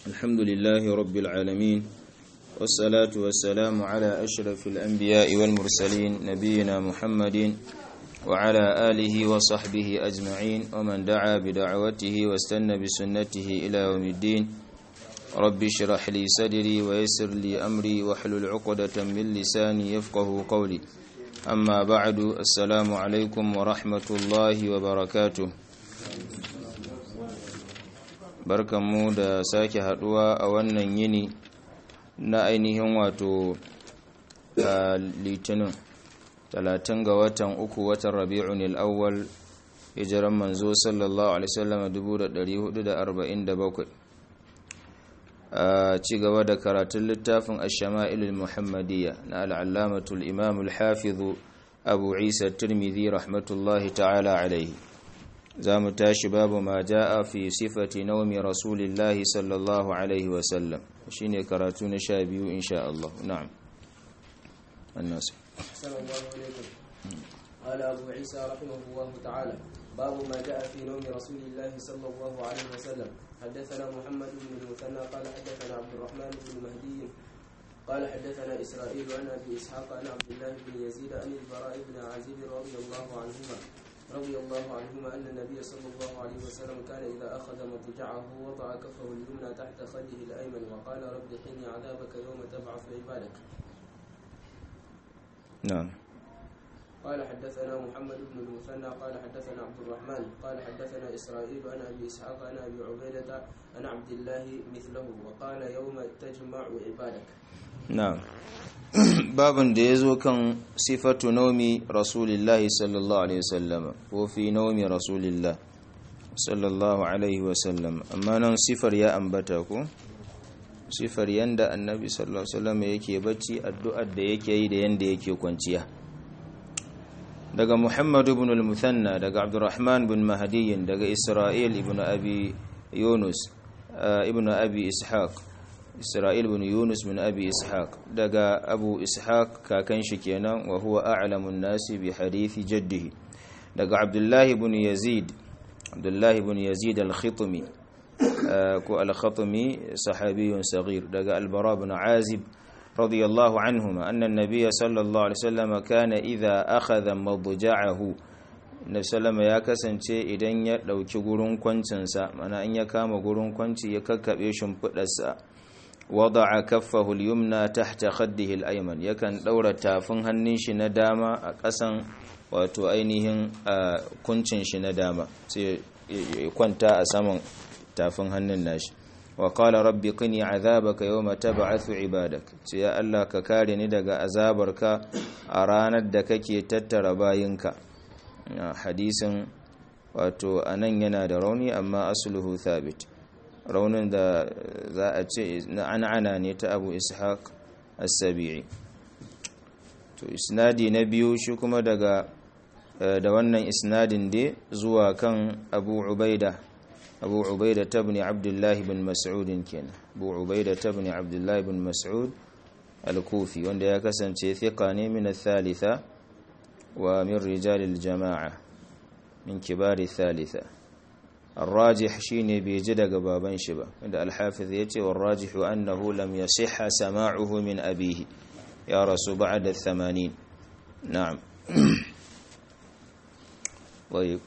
الحمد لله رب العالمين والصلاة والسلام على أشرف الأنبياء والمرسلين نبينا محمد وعلى آله وصحبه أجمعين ومن دعا بدعوته واستنى بسنته إلى يوم الدين رب اشرح لي صدري ويسر لي أمري واحلل عقدة من لساني يفقه قولي أما بعد السلام عليكم ورحمة الله وبركاته barkanmu da sake haduwa a wannan yini na ainihin wato litinin talatin ga watan uku watan rabi'un al'awwal hijiran manzo sallallahu alaihi wasallam 1447 a ci gaba da karatun littafin ash-shama'il muhammadiyya na al'allamatul imam al-hafiz abu isa tirmidhi rahmatullahi ta'ala alaihi za mu tashi babu ma ja'a fi sifati naumi rasulillahi sallallahu alaihi wasallam shi ne karatu na sha biyu insha Allah na'am annasu قال أبو عيسى رحمه الله تعالى باب ما جاء في نوم رسول الله صلى الله عليه وسلم حدثنا محمد بن المثنى قال حدثنا عبد الرحمن بن مهدي قال حدثنا إسرائيل عن أبي إسحاق عن عبد الله بن يزيد عن البراء بن عازب رضي الله عنهما رضي الله عنهما أن النبي صلى الله عليه وسلم كان إذا أخذ مضجعه وضع كفه اليمنى تحت خده الأيمن وقال رب حني عذابك يوم تبعث عبادك نعم قال حدثنا محمد بن المثنى قال حدثنا عبد الرحمن قال حدثنا إسرائيل عن أبي إسحاق عن أبي عبيدة عن عبد الله مثله وقال يوم تجمع عبادك na'am babin da ya zo kan sifatu naumi rasulillahi sallallahu alaihi wasallam ko fi naumi rasulillah sallallahu alaihi wasallam amma nan sifar ya ambata ko sifar yanda annabi sallallahu alaihi wasallam yake bacci addu'ar da yake yi da yanda yake kwanciya daga muhammad ibn al-muthanna daga abdurrahman bin mahdi daga isra'il ibn abi yunus ibn abi ishaq Isra'il bin Yunus bin Abi Ishaq daga Abu Ishaq kakan shi kenan wa huwa a'lamun nasi bi hadithi jaddihi daga Abdullah bin Yazid Abdullah bin Yazid al-Khitmi ko al-Khatmi sahabiyun saghir daga Al-Bara bin Azib radiyallahu anhuma anna an-nabiy sallallahu alaihi wasallam kana idha akhadha madja'ahu Nabi sallama ya kasance idan ya dauki gurin kwancinsa mana in ya kama gurin kwanci ya kakkabe shimfidarsa wada'a kaffahu al-yumna tahta khaddihi al-ayman yakan daura tafin hannun shi na dama a ƙasan wato ainihin kuncin shi na dama sai ya kwanta a saman tafin hannun nashi wa qala rabbi qini azabaka yawma tab'athu ibadak sai ya Allah ka kare ni daga azabarka a ranar da kake tattara bayinka hadisin wato anan yana da rauni amma asluhu thabit raunin da za a ce na an'ana ne ta abu ishaq as-sabi'i to isnadi na biyu shi kuma daga da wannan isnadin dai zuwa kan abu ubaida abu ubaida tabni abdullahi bin mas'ud kenan abu ubaida tabni abdullahi bin mas'ud al-kufi wanda ya kasance thiqa ne min al-thalitha wa min rijal al-jama'a min kibar al-thalitha الراجح شيني بيجد بابان شبا عند الحافظ يتي والراجح أنه لم يصح سماعه من أبيه يا رسول بعد الثمانين نعم طيب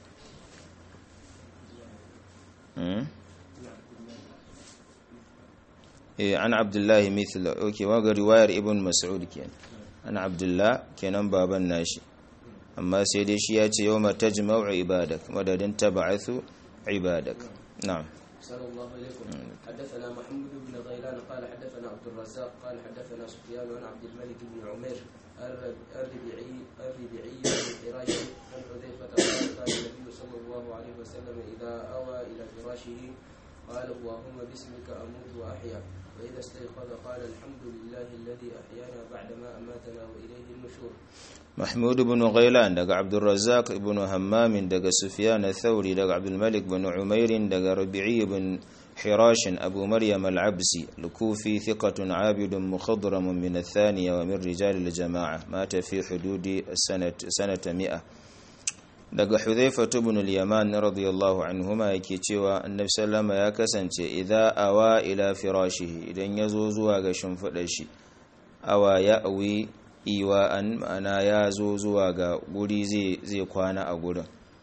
إيه عن عبد الله مثل أوكي وقال رواية ابن مسعود كان عن عبد الله كان بابا ناشي أما سيدي شياتي يوم تجمع عبادك مدد تبعث عبادك نعم صلى الله عليكم حدثنا محمود بن غيلان قال حدثنا عبد الرزاق قال حدثنا سفيان عن عبد الملك بن عمير الربيعي الربيعي بن حراش عن حذيفة قال قال النبي صلى الله عليه وسلم إذا أوى إلى فراشه قال اللهم باسمك أموت وأحيا وإذا استيقظ قال الحمد لله الذي أحيانا بعدما أماتنا وإليه النشور محمود بن غيلان دق عبد الرزاق بن همام دق سفيان الثوري دق عبد الملك بن عمير دق ربيعي بن حراش أبو مريم العبسي الكوفي ثقة عابد مخضرم من الثانية ومن رجال الجماعة مات في حدود السنة سنة مئة daga hudhaifa ibn al-yaman radiyallahu anhuma yake cewa annabi sallama ya kasance idza awa ila firashihi idan yazo zuwa ga shimfidar shi awa ya awi iwa'an ma'ana ya zo zuwa ga guri zai zai kwana a gurin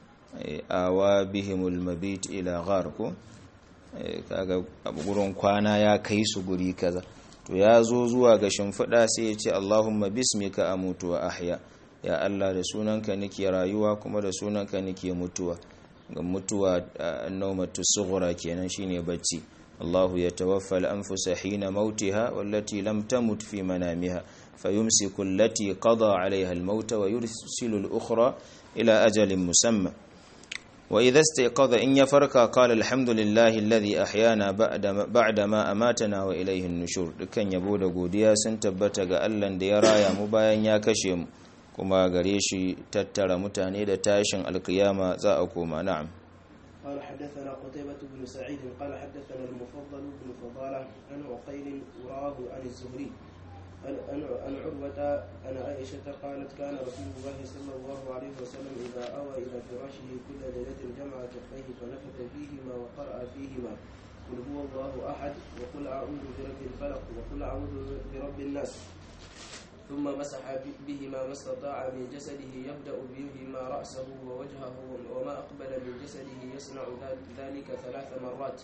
awa bihimul mabit ila ghar ko kaga gurin kwana ya kai su guri kaza to ya zo zuwa ga shimfiɗa sai ya ce Allahumma bismika amutu wa ahya ya Allah da sunanka nake rayuwa kuma da sunanka nake mutuwa ga mutuwa naumatu sughra kenan shine bacci Allah ya tawaffa al-anfusa hina mautiha wallati lam tamut fi manamiha fayumsiku allati qada 'alayha al-maut wa yursilu al-ukhra ila ajalin musamma وإذا استيقظ إن يفرك قال الحمد لله الذي أحيانا بعد بعد ما أماتنا وإليه النشور dukkan yabo da godiya sun tabbata ga Allah da ya raya mu bayan ya kashe mu kuma gare shi tattara mutane da tashin alkiyama za a koma na'am قال حدثنا قتيبة بن سعيد قال حدثنا المفضل بن فضالة عن عقيل وراه عن الزهري عن عن عروة عن عائشة قالت كان رسول الله صلى الله عليه وسلم إذا أوى إلى فراشه كل ليلة جمع كفيه فنفث فيهما وقرأ فيهما قل هو الله أحد وقل أعوذ برب الفلق وقل أعوذ برب الناس ثم مسح بهما ما استطاع من جسده يبدأ بهما رأسه ووجهه وما أقبل من جسده يصنع ذلك ثلاث مرات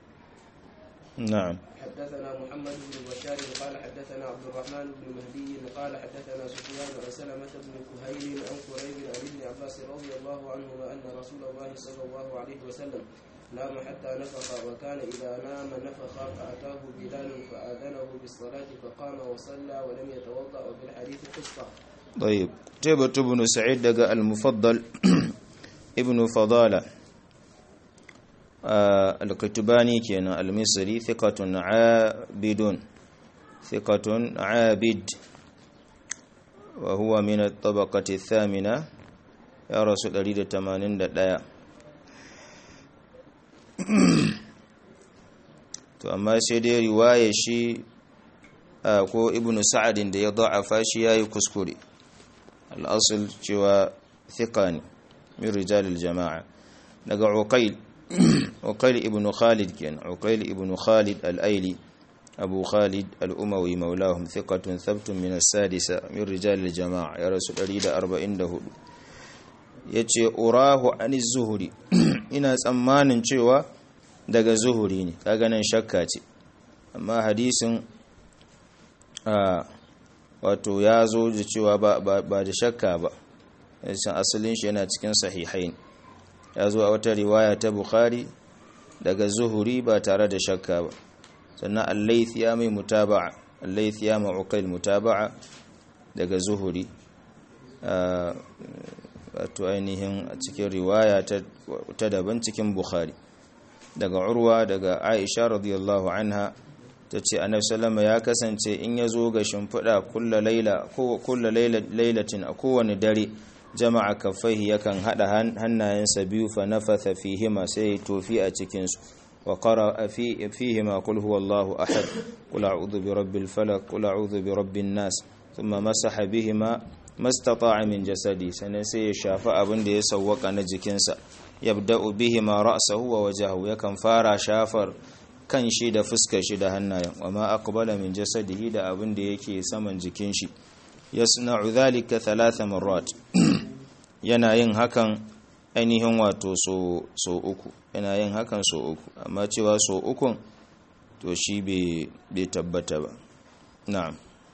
نعم حدثنا محمد بن بشار قال حدثنا عبد الرحمن بن مهدي قال حدثنا سفيان عن سلمة بن كهيل عن قريب عن ابن عباس رضي الله عنهما أن رسول الله صلى الله عليه وسلم نام حتى نفخ وكان إذا نام نفخ فأتاه بلال فآذنه بالصلاة فقام وصلى ولم يتوضأ وفي الحديث قصة طيب تيبة بن سعيد دقى المفضل ابن فضالة آه القتباني كان المصري ثقة عابد ثقة عابد وهو من الطبقة الثامنة يا رسول الله تمانين دايا to amma sai dai riwaya shi ko ibnu sa'adin da ya da'afa shi yayi kuskure al-asl cewa thiqa ne min rijalil jama'a daga uqayl uqayl ibn khalid ken uqayl ibn khalid al-aili abu khalid al-umawi maulahum thiqatun thabtun min as-sadisa min rijalil jama'a ya rasul 144 yace urahu aniz zuhri ina tsammanin cewa daga zuhuri ne kaga nan shakka ce amma hadisin a wato ya zo da cewa ba da shakka ba yasan asalin shi yana cikin sahihain ya zo a wata riwaya ta bukhari daga zuhuri ba tare da shakka ba sannan al-layth ya mai mutaba'a al-layth ya ma'uqail mutaba'a daga zuhuri wato ainihin a cikin riwaya ta daban cikin bukhari daga urwa daga aisha radiyallahu anha ta ce annabi sallama ya kasance in ya zo ga shimfiɗa kulla laila kulla lailatin a kowane dare jama'a kaffaihi yakan hada hannayensa biyu fa nafatha fihima sai tofi a cikin su wa qara fihima qul huwallahu ahad qul a'udhu bi rabbil falaq qul a'udhu bi rabbin nas thumma masaha bihima mastata'a min jasadi sannan sai ya shafa abin da ya sawwaka na jikinsa yabda'u bihima ra'sahu wa wajhahu yakan fara shafar kan shi da fuskar shi da hannayen wa ma aqbala min jasadihi da abin da yake saman jikin shi yasna'u dhalika thalatha marrat yana yin hakan ainihin wato so so uku yana yin hakan so uku amma cewa so uku to shi bai tabbata ba na'am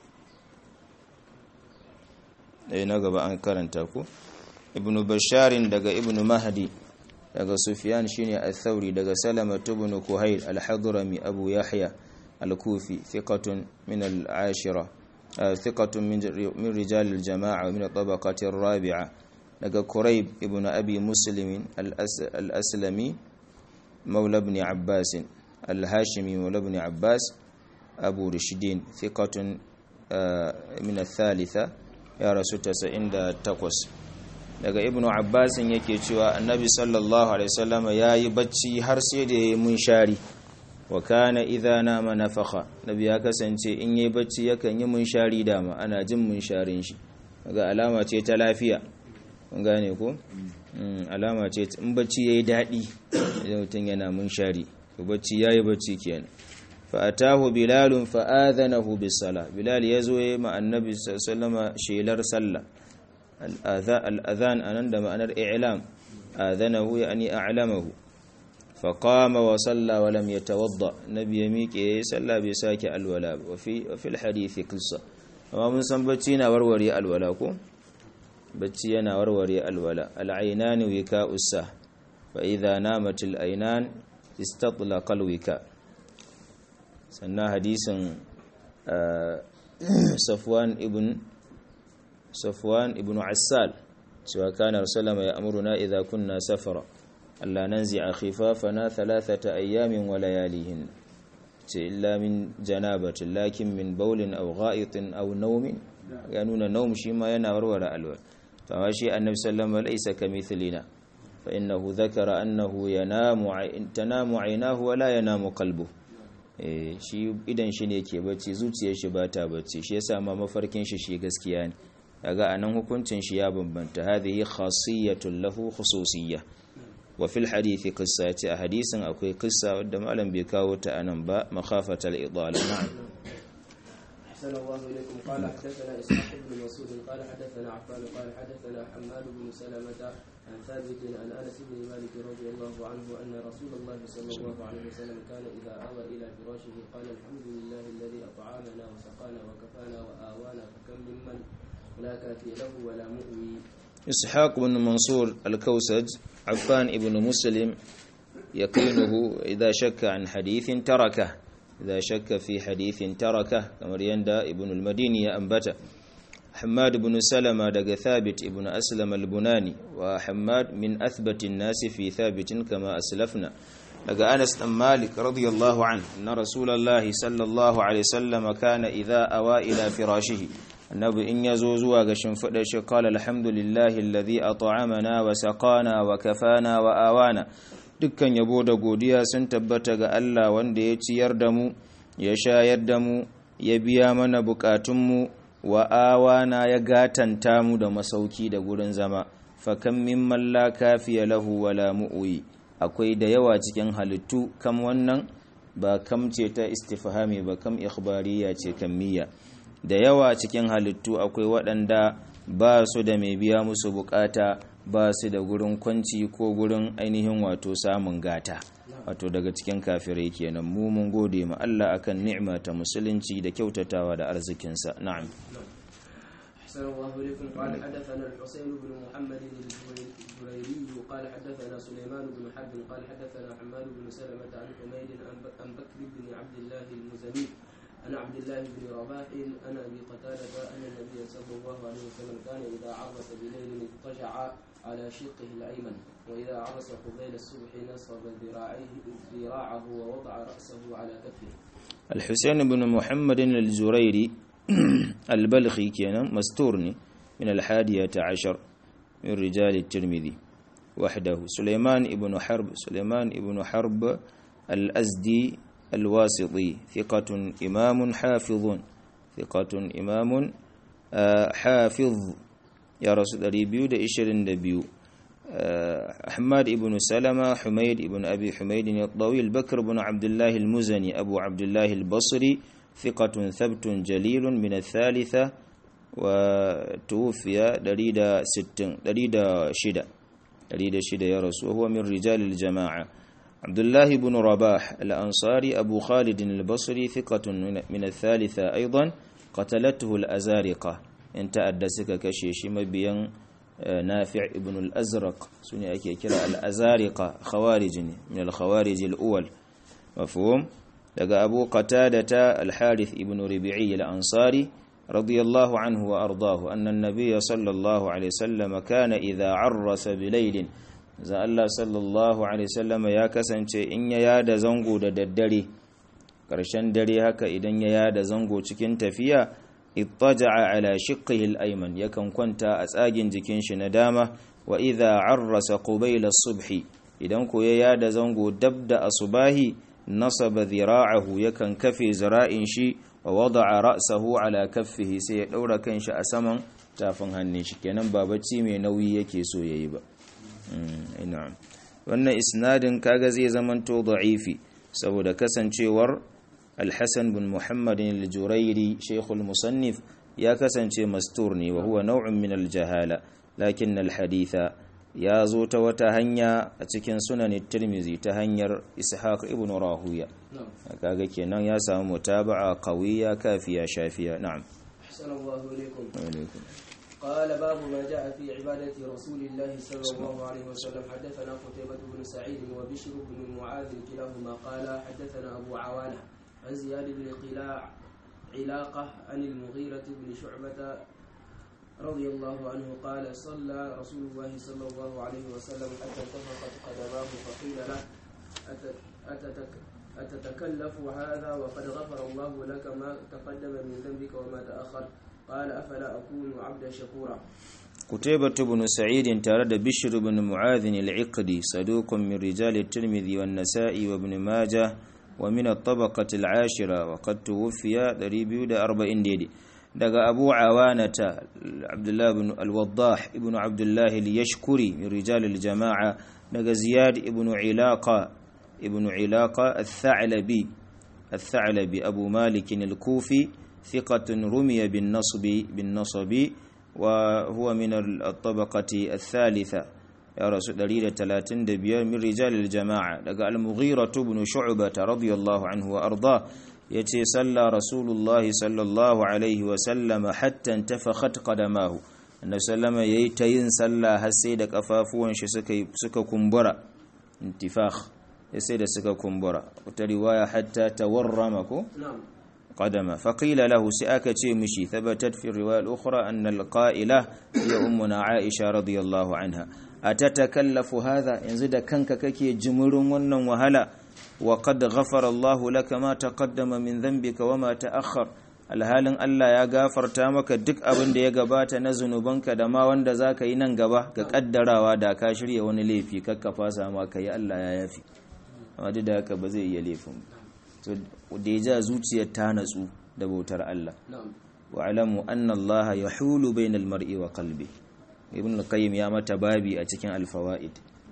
dai na gaba an karanta ku ibnu basharin daga ibnu mahdi daga sufyan shine al-thawri daga salama ibn kuhayl al-hadrami abu yahya al-kufi thiqatun min al-ashira thiqatun min rijal al-jama'a min tabaqati ar-rabi'a daga kurayb ibn abi muslim al-aslami mawla ibn abbas al-hashimi mawla ibn abbas abu rishdin thiqatun min al-thalitha ya rasu 98 daga ibnu abbasin yake cewa annabi sallallahu alaihi wasallama yayi bacci har sai da yayi munshari wa kana idza nama nafakha nabi ya kasance in yayi bacci yakan yi munshari dama ana jin munsharin shi daga alama ce ta lafiya kun gane ko alama ce in bacci yayi dadi idan mutum yana munshari to bacci yayi bacci kenan fa atahu bilal fa adhanahu bis sala bilal yazo yayi ma annabi sallallahu shelar sallah al adhan anan da ma'anar i'lam adhanahu yani a'lamahu fa qama wa salla wa lam yatawadda nabi ya miƙe salla bai sake alwala wa fi wa fil hadisi qissa amma mun san bacci na warware alwala ko bacci yana warware alwala al'ainan wika ussa fa idha namat al'ainan istatlaqa alwika sannan hadisin safwan ibn safwan ibn assal cewa kana rasulama ya amuruna idha kunna safara alla nanzi'a khifafana thalathata ayyamin wa layalihin ce illa min janabatin lakin min baulin aw gha'itin aw nawmin ya nuna nawm shi ma yana warware alwala فما شيء النبي صلى الله عليه وسلم ليس كمثلنا فإنه ذكر أنه ينام تنام عيناه ولا ينام قلبه shi idan shi ne ke bacci zuciyar shi ba ta bacci shi yasa ma mafarkin shi shi gaskiya ne daga anan hukuncin shi ya bambanta hadhihi khasiyatun lahu khususiyya wa fil hadithi qissa ce a hadisin akwai qissa wadda malam bai kawo ta anan ba makhafatal idala na'am أحسن الله إليكم قال حدثنا إسحاق بن مسعود قال حدثنا عفان قال حدثنا حماد بن سلمة عن ثابت عن أنس بن مالك رضي الله عنه أن رسول الله صلى الله عليه وسلم كان إذا آوى إلى فراشه قال الحمد لله الذي أطعمنا وسقانا وكفانا وآوانا فكم ممن لا كافي له ولا مؤوي إسحاق بن منصور الكوسج عفان ابن مسلم يقينه إذا شك عن حديث تركه إذا شك في حديث تركه كما يندى ابن المديني أنبته حماد بن سلمة دق ثابت ابن أسلم البناني وحماد من أثبت الناس في ثابت كما أسلفنا دق أنس بن مالك رضي الله عنه أن رسول الله صلى الله عليه وسلم كان إذا أوى إلى فراشه النبي إن يزوزوا قشن فدش قال الحمد لله الذي أطعمنا وسقانا وكفانا وآوانا dukkan yabo da godiya sun tabbata ga Allah wanda ya ciyar da mu ya shayar da mu ya biya mana bukatunmu wa awana ya gatanta mu da masauki da gurin zama fakan mimman la kafiya lahu wala mu'uyi akwai da yawa cikin halittu kam wannan ba kam ce ta istifhami ba kam ikhbariya ce kammiya da yawa cikin halittu akwai waɗanda ba su da mai biya musu bukata ba su da gurin kwanci ko gurin ainihin wato samun gata wato daga cikin kafirai kenan mu mun gode ma Allah akan ni'ima ta musulunci da kyautatawa da arzikinsa na'am أحسن الله إليكم قال حدثنا الحسين بن محمد الجريري قال حدثنا سليمان بن حرب قال حدثنا حماد بن سلمة عن حميد عن بكر بن عبد الله المزني عن عبد الله بن رباح عن ابي قتاده ان النبي صلى الله عليه وسلم كان اذا عرس بليل اضطجع على شقه الايمن واذا عرس قبيل الصبح نصب ذراعيه ذراعه ووضع راسه على كفه. الحسين بن محمد الزريري البلخي كان مستورني من الحادية عشر من رجال الترمذي وحده سليمان بن حرب سليمان بن حرب الأزدي الواسطي ثقة إمام حافظ ثقة إمام حافظ يا رسول ريبيو ده إشرين دبيو حماد بن سلمة حميد بن أبي حميد الطويل بكر بن عبد الله المزني أبو عبد الله البصري ثقة ثبت جليل من الثالثة وتوفي دريد ست دريد شدة دريد شدة يا رسول وهو من رجال الجماعة عبد الله بن رباح الأنصاري أبو خالد البصري ثقة من الثالثة أيضا قتلته الأزارقة انت أدسك كشيش مبيا نافع ابن الأزرق سنة أكي كرا الأزارقة خوارج من الخوارج الأول مفهوم لقى أبو قتادة الحارث ابن ربيعي الأنصاري رضي الله عنه وأرضاه أن النبي صلى الله عليه وسلم كان إذا عرس بليل za Allah sallallahu Alaihi wasallam ya kasance in ya yada zango da daddare ƙarshen dare haka idan ya yada zango cikin tafiya ittaja'a ala shiqqihi al-ayman yakan kwanta a tsagin jikin shi na dama wa idha arrasa qubayla subhi idan ko ya yada zango dab da asubahi nasaba dhira'ahu yakan kafe zira'in shi wa wada'a ra'sahu ala kaffihi sai ya daura kanshi a saman tafin hannun shi kenan ba bacci mai nauyi yake so yayi ba ina wannan isnadin kaga zai zamanto da'ifi saboda kasancewar alhassan bin muhammadin al-jurairi shaykhul musannif ya kasance mastur ne wa huwa nau'un min al-jahala lakin al-haditha ya zo ta wata hanya a cikin sunan tirmizi ta hanyar ishaq ibn rahuya kaga kenan ya samu mutaba'a qawiyya kafiya shafiya na'am sallallahu alaikum قال باب ما جاء في عبادة رسول الله صلى الله عليه وسلم حدثنا قتيبة بن سعيد وبشر بن معاذ كلاهما قال حدثنا أبو عوانة عن زياد بن قلاع علاقة عن المغيرة بن شعبة رضي الله عنه قال صلى رسول الله صلى الله عليه وسلم حتى انتفخت قدماه فقيل له أتتك أتتكلف هذا وقد غفر الله لك ما تقدم من ذنبك وما تأخر قال أفلا أكون عبدا شكورا قتيبة بن سعيد تارد بشر بن معاذ العقدي صدوق من رجال الترمذي والنسائي وابن ماجه ومن الطبقة العاشرة وقد توفي دريبيو دا أربعين ديدي دقى أبو عوانة عبد الله بن الوضاح ابن عبد الله اليشكري من رجال الجماعة دقى زياد ابن علاقة ابن علاقة الثعلبي الثعلبي أبو مالك الكوفي ثقة رمي بالنصب بالنصب وهو من الطبقة الثالثة يا رسول دليل تلاتين دبير من رجال الجماعة لقى المغيرة بن شعبة رضي الله عنه وأرضاه يتي صلى رسول الله صلى الله عليه وسلم حتى انتفخت قدماه النبي صلى الله عليه وسلم يتين صلى هسيد كفافوان سكا كمبرا انتفاخ يسيد سكا كمبرا وترواية حتى تورمكو نعم قدما فقيل له سأكتي مشي ثبتت في الرواية الأخرى أن القائلة هي أمنا عائشة رضي الله عنها أتتكلف هذا ينزد كنك ككي جمر ونن وهلا وقد غفر الله لك ما تقدم من ذنبك وما تأخر alhalin Allah ya gafarta maka duk abin da ya gabata na zunubanka da ma wanda za ka yi nan gaba ga kaddarawa da ka shirya wani laifi kakka fasa ma ka yi Allah ya yafi amma duk da haka ba zai iya laifin ba da ya ja zuciyar ta natsu da bautar Allah wa alamu anna Allah ya hulu bainal mar'i wa qalbi ibn al-qayyim ya mata babi a cikin al-fawaid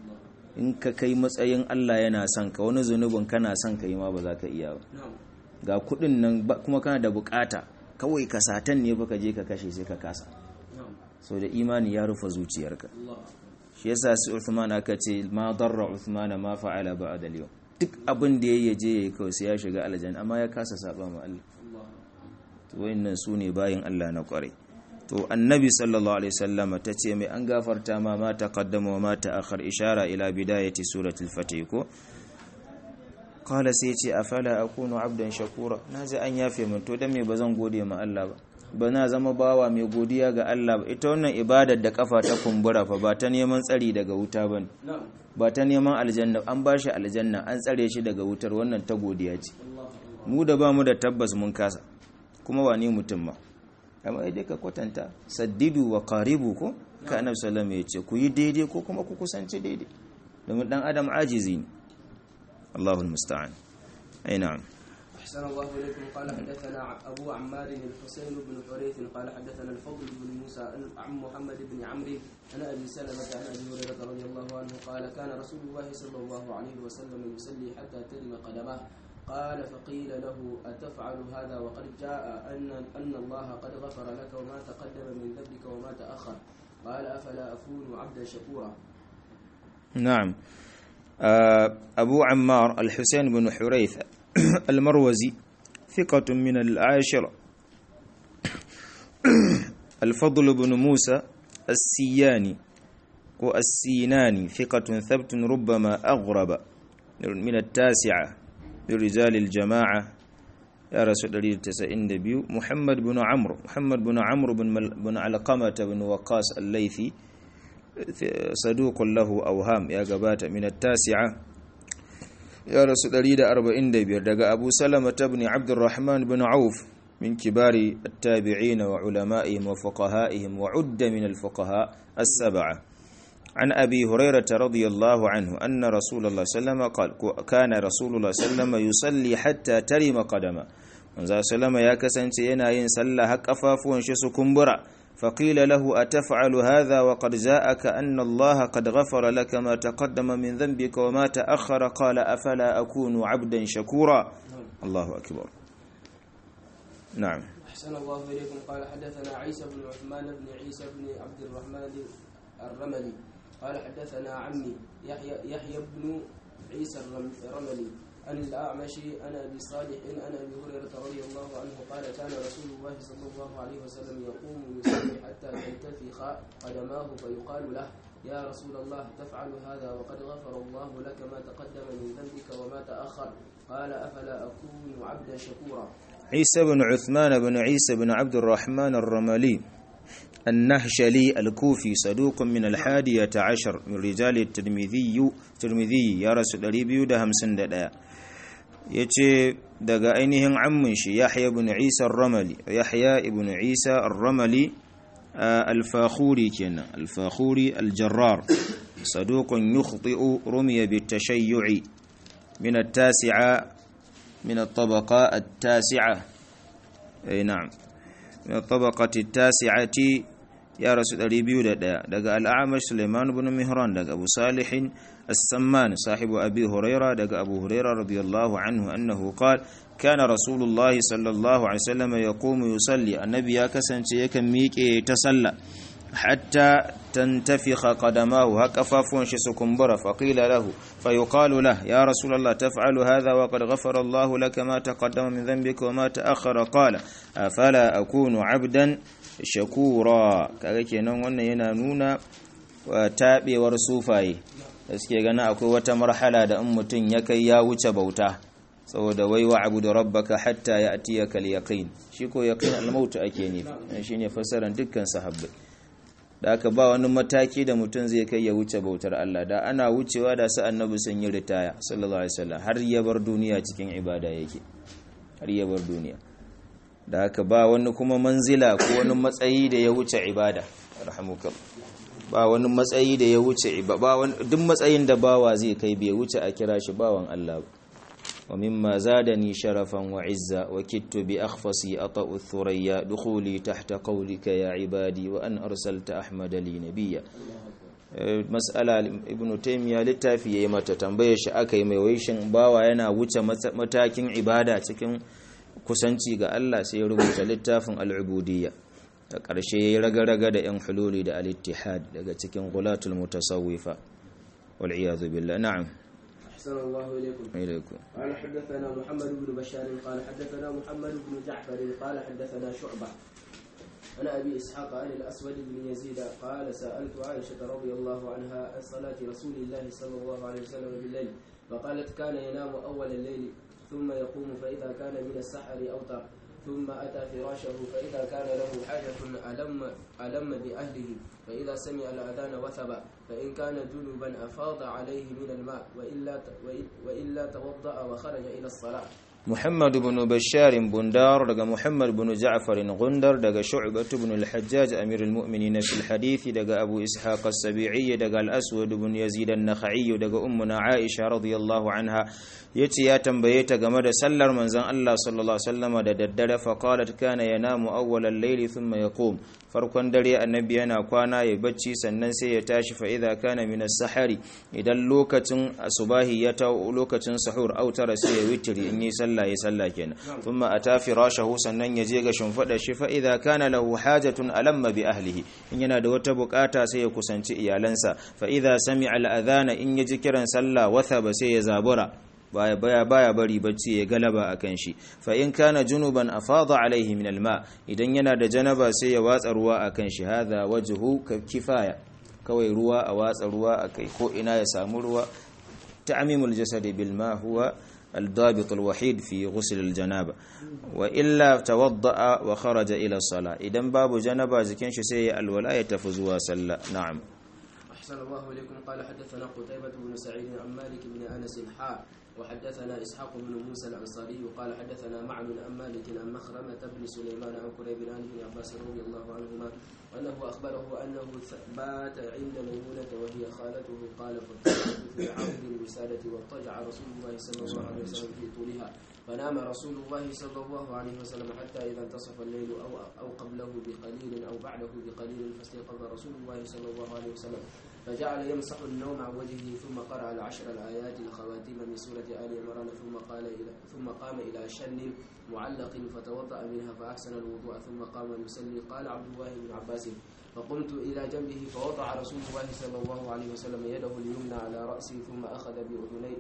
in ka kai matsayin Allah yana son ka wani zunubin kana son ka yi ma ba za ka iya ba ga kudin nan kuma kana da bukata kawai ka satan ne fa ka je ka kashe sai ka kasa so da imani ya rufe zuciyarka shi yasa su Uthman aka ce ma darra Uthman ma fa'ala ba'da al-yawm duk abin da ya je ya yi kawai sai ya shiga aljanna amma ya kasa saba ma Allah to wayannan su ne bayin Allah na kwarai to annabi sallallahu alaihi wasallam ta ce mai an gafarta ma ma taqaddama wa ma ta'akhkhar ishara ila bidayati suratul fatih ko qala sai ce afala akunu abdan shakura naji an yafe min to dan me bazan gode ma Allah ba ba na zama bawa mai godiya ga Allah ba ita wannan ibadar da kafa ta kumbura fa ba ta neman tsari daga wuta bane ba ta neman aljanna an ba shi aljanna an tsare shi daga wutar wannan ta godiya ce mu da ba mu da tabbas mun kasa kuma wa ni mutum ma amma idan ka kwatanta saddidu wa qaribu ko ka annabi sallallahu alaihi ce ku yi daidai ko kuma ku kusanci daidai domin dan adam ajizi ne Allahu musta'an ai na'am أحسن الله إليكم قال حدثنا أبو عمار الحسين بن حريث قال حدثنا الفضل بن موسى عن محمد بن عمرو عن أبي سلمة عن أبي هريرة رضي الله عنه قال كان رسول الله صلى الله عليه وسلم يصلي حتى ترم قدمه قال فقيل له أتفعل هذا وقد جاء أن أن الله قد غفر لك وما تقدم من ذنبك وما تأخر قال أفلا أكون عبدا شكورا نعم أبو عمار الحسين بن حريث المروزي ثقة من العاشرة الفضل بن موسى السياني والسيناني ثقة ثبت ربما أغرب من التاسعة لرجال الجماعة يا رسول الله تسعين دبيو محمد بن عمرو محمد بن عمرو بن, مل بن علقمة بن وقاص الليثي صدوق له أوهام يا قبات من التاسعة يا رسول الله أربعين دبير دقى أبو سلمة بن عبد الرحمن بن عوف من كبار التابعين وعلمائهم وفقهائهم وعد من الفقهاء السبعة عن أبي هريرة رضي الله عنه أن رسول الله صلى الله عليه وسلم قال كان رسول الله صلى الله عليه وسلم يصلي حتى ترم قدمه manzo sallama ya kasance yana yin sallah har kafafuwan shi su kumbura فقيل له أتفعل هذا وقد جاءك أن الله قد غفر لك ما تقدم من ذنبك وما تأخر قال أفلا أكون عبدا شكورا الله أكبر نعم أحسن الله إليكم قال حدثنا عيسى بن عثمان بن عيسى بن عبد الرحمن الرملي قال حدثنا عمي يحيى يحيى بن عيسى الرملي عن الأعمش عن أبي صالح عن أبي هريرة رضي الله عنه قال كان رسول الله صلى الله عليه وسلم يقوم يصلي حتى تنتفخ قدماه فيقال له يا رسول الله تفعل هذا وقد غفر الله لك ما تقدم من ذنبك وما تأخر قال أفلا أكون عبدا شكورا عيسى بن عثمان بن عيسى بن عبد الرحمن الرملي النهشلي الكوفي صدوق من الحادية عشر من رجال الترمذي ترمذي يا رسول الله ده همسن ده yace daga ainihin ammin shi Yahya ibn Isa ar-Ramali Yahya ibn Isa ar-Ramali al-Fakhuri kenan al-Fakhuri al-Jarrar saduqun yukhti'u rumiya bit-tashayyu'i min at-tasi'a min at-tabaqa at-tasi'a ay na'am min at-tabaqati at-tasi'ati ya rasu 201 daga al-A'mash Sulaiman ibn Mihran daga Abu Salih السمان صاحب أبي هريرة دق أبو هريرة رضي الله عنه أنه قال كان رسول الله صلى الله عليه وسلم يقوم يصلي النبي يكسن يكن ميكي تسلى حتى تنتفخ قدماه هكفافون شسكمبرة فقيل له فيقال له يا رسول الله تفعل هذا وقد غفر الله لك ما تقدم من ذنبك وما تأخر قال أفلا أكون عبدا شكورا كذلك ينون ينانون وتابي ورسوفاي da suke gana akwai wata marhala da in mutum ya kai ya wuce bauta saboda wai wa abu da rabbaka hatta ya atiya kal yaqin shi ko yaqin al-maut ake nufi shine fassarar dukkan sahabbai da aka ba wani mataki da mutum zai kai ya wuce bautar Allah da ana wucewa da su annabi sun yi ritaya sallallahu alaihi wasallam har ya bar duniya cikin ibada yake har ya bar duniya da haka ba wani kuma manzila ko wani matsayi da ya wuce ibada rahmukallah ba wani matsayi da ya wuce ba wani duk matsayin da bawa zai kai bai wuce a kira shi bawan Allah ba wa mimma zadani sharafan wa izza wa kittu bi akhfasi ata'u thurayya dukhuli tahta qawlika ya ibadi wa an arsalta ahmada li nabiyya mas'ala ibn taymiya littafi yayi mata tambaye shi akai mai waishin bawa yana wuce matakin ibada cikin kusanci ga Allah sai ya rubuta littafin al-ubudiyya a ƙarshe ya yi raga-raga da 'yan hululi da al-ittihad daga cikin gulatul mutasawwifa wal'iyadu billah na'am أحسن الله إليكم ilaikum قال حدثنا محمد بن بشار قال حدثنا محمد بن جعفر قال حدثنا شعبة عن أبي إسحاق عن الأسود بن يزيد قال سألت عائشة رضي الله عنها عن صلاة رسول الله صلى الله عليه وسلم بالليل فقالت كان ينام أول الليل ثم يقوم فإذا كان من السحر أوتر ثم أتى فراشه فإذا كان له حاجة ألم ألم بأهله فإذا سمع الأذان وثب فإن كان جنبا أفاض عليه من الماء وإلا وإلا توضأ وخرج إلى الصلاة محمد بن بشار بندار دغ محمد بن جعفر غندر دغ شعبة بن الحجاج أمير المؤمنين في الحديث دغ أبو إسحاق السبيعي دغ الأسود بن يزيد النخعي دغ أمنا عائشة رضي الله عنها yace ya tambaye ta game da sallar manzon Allah sallallahu alaihi wasallam da daddare fa qalat kana yanamu awwal al-layl thumma yaqum farkon dare annabi yana kwana ya bacci sannan sai ya tashi fa idza kana min as-sahari idan lokacin asubahi ya ta lokacin sahur autara sai ya witri in yi sallah ya sallah kenan thumma ata firashahu sannan ya je ga shimfada shi fa idza kana lahu hajatun alamma bi ahlihi in yana da wata bukata sai ya kusanci iyalansa fa idza sami'a al-adhana in yaji kiran sallah wathaba sai ya zabura baya baya baya bari bacci ya galaba akan shi fa in kana junuban afada alaihi min alma idan yana da janaba sai ya watsa ruwa akan shi hadha wajhu kifaya kawai ruwa a watsa ruwa akai ko ina ya samu ruwa ta'mimul jasadi bil ma huwa الضابط الوحيد في غسل الجنابة وإلا توضأ وخرج إلى الصلاة إذن باب جنبة زكين شسي الولاية تفزوا سلا نعم أحسن الله إليكم قال حدثنا قتيبة بن سعيد عن مالك بن أنس حاء وحدثنا إسحاق بن موسى الأنصاري قال حدثنا معن عن مالك عن مخرمة بن سليمان عن كريب عن ابن عباس رضي الله عنهما أنه أخبره أنه بات عند ميمونة وهي خالته قال فاضطجعت في عرض الوسادة واضطجع رسول الله صلى الله عليه وسلم في طولها فنام رسول الله صلى الله عليه وسلم حتى إذا انتصف الليل أو أو قبله بقليل أو بعده بقليل فاستيقظ رسول الله صلى الله عليه وسلم فجعل يمسح النوم عن وجهه ثم قرأ العشر الآيات الخواتيم من سورة آل عمران ثم قال إلى ثم قام إلى شن معلق فتوضأ منها فأحسن الوضوء ثم قام يصلي قال عبد الله بن عباس فقمت إلى جنبه فوضع رسول الله صلى الله عليه وسلم يده اليمنى على رأسي ثم أخذ بأذني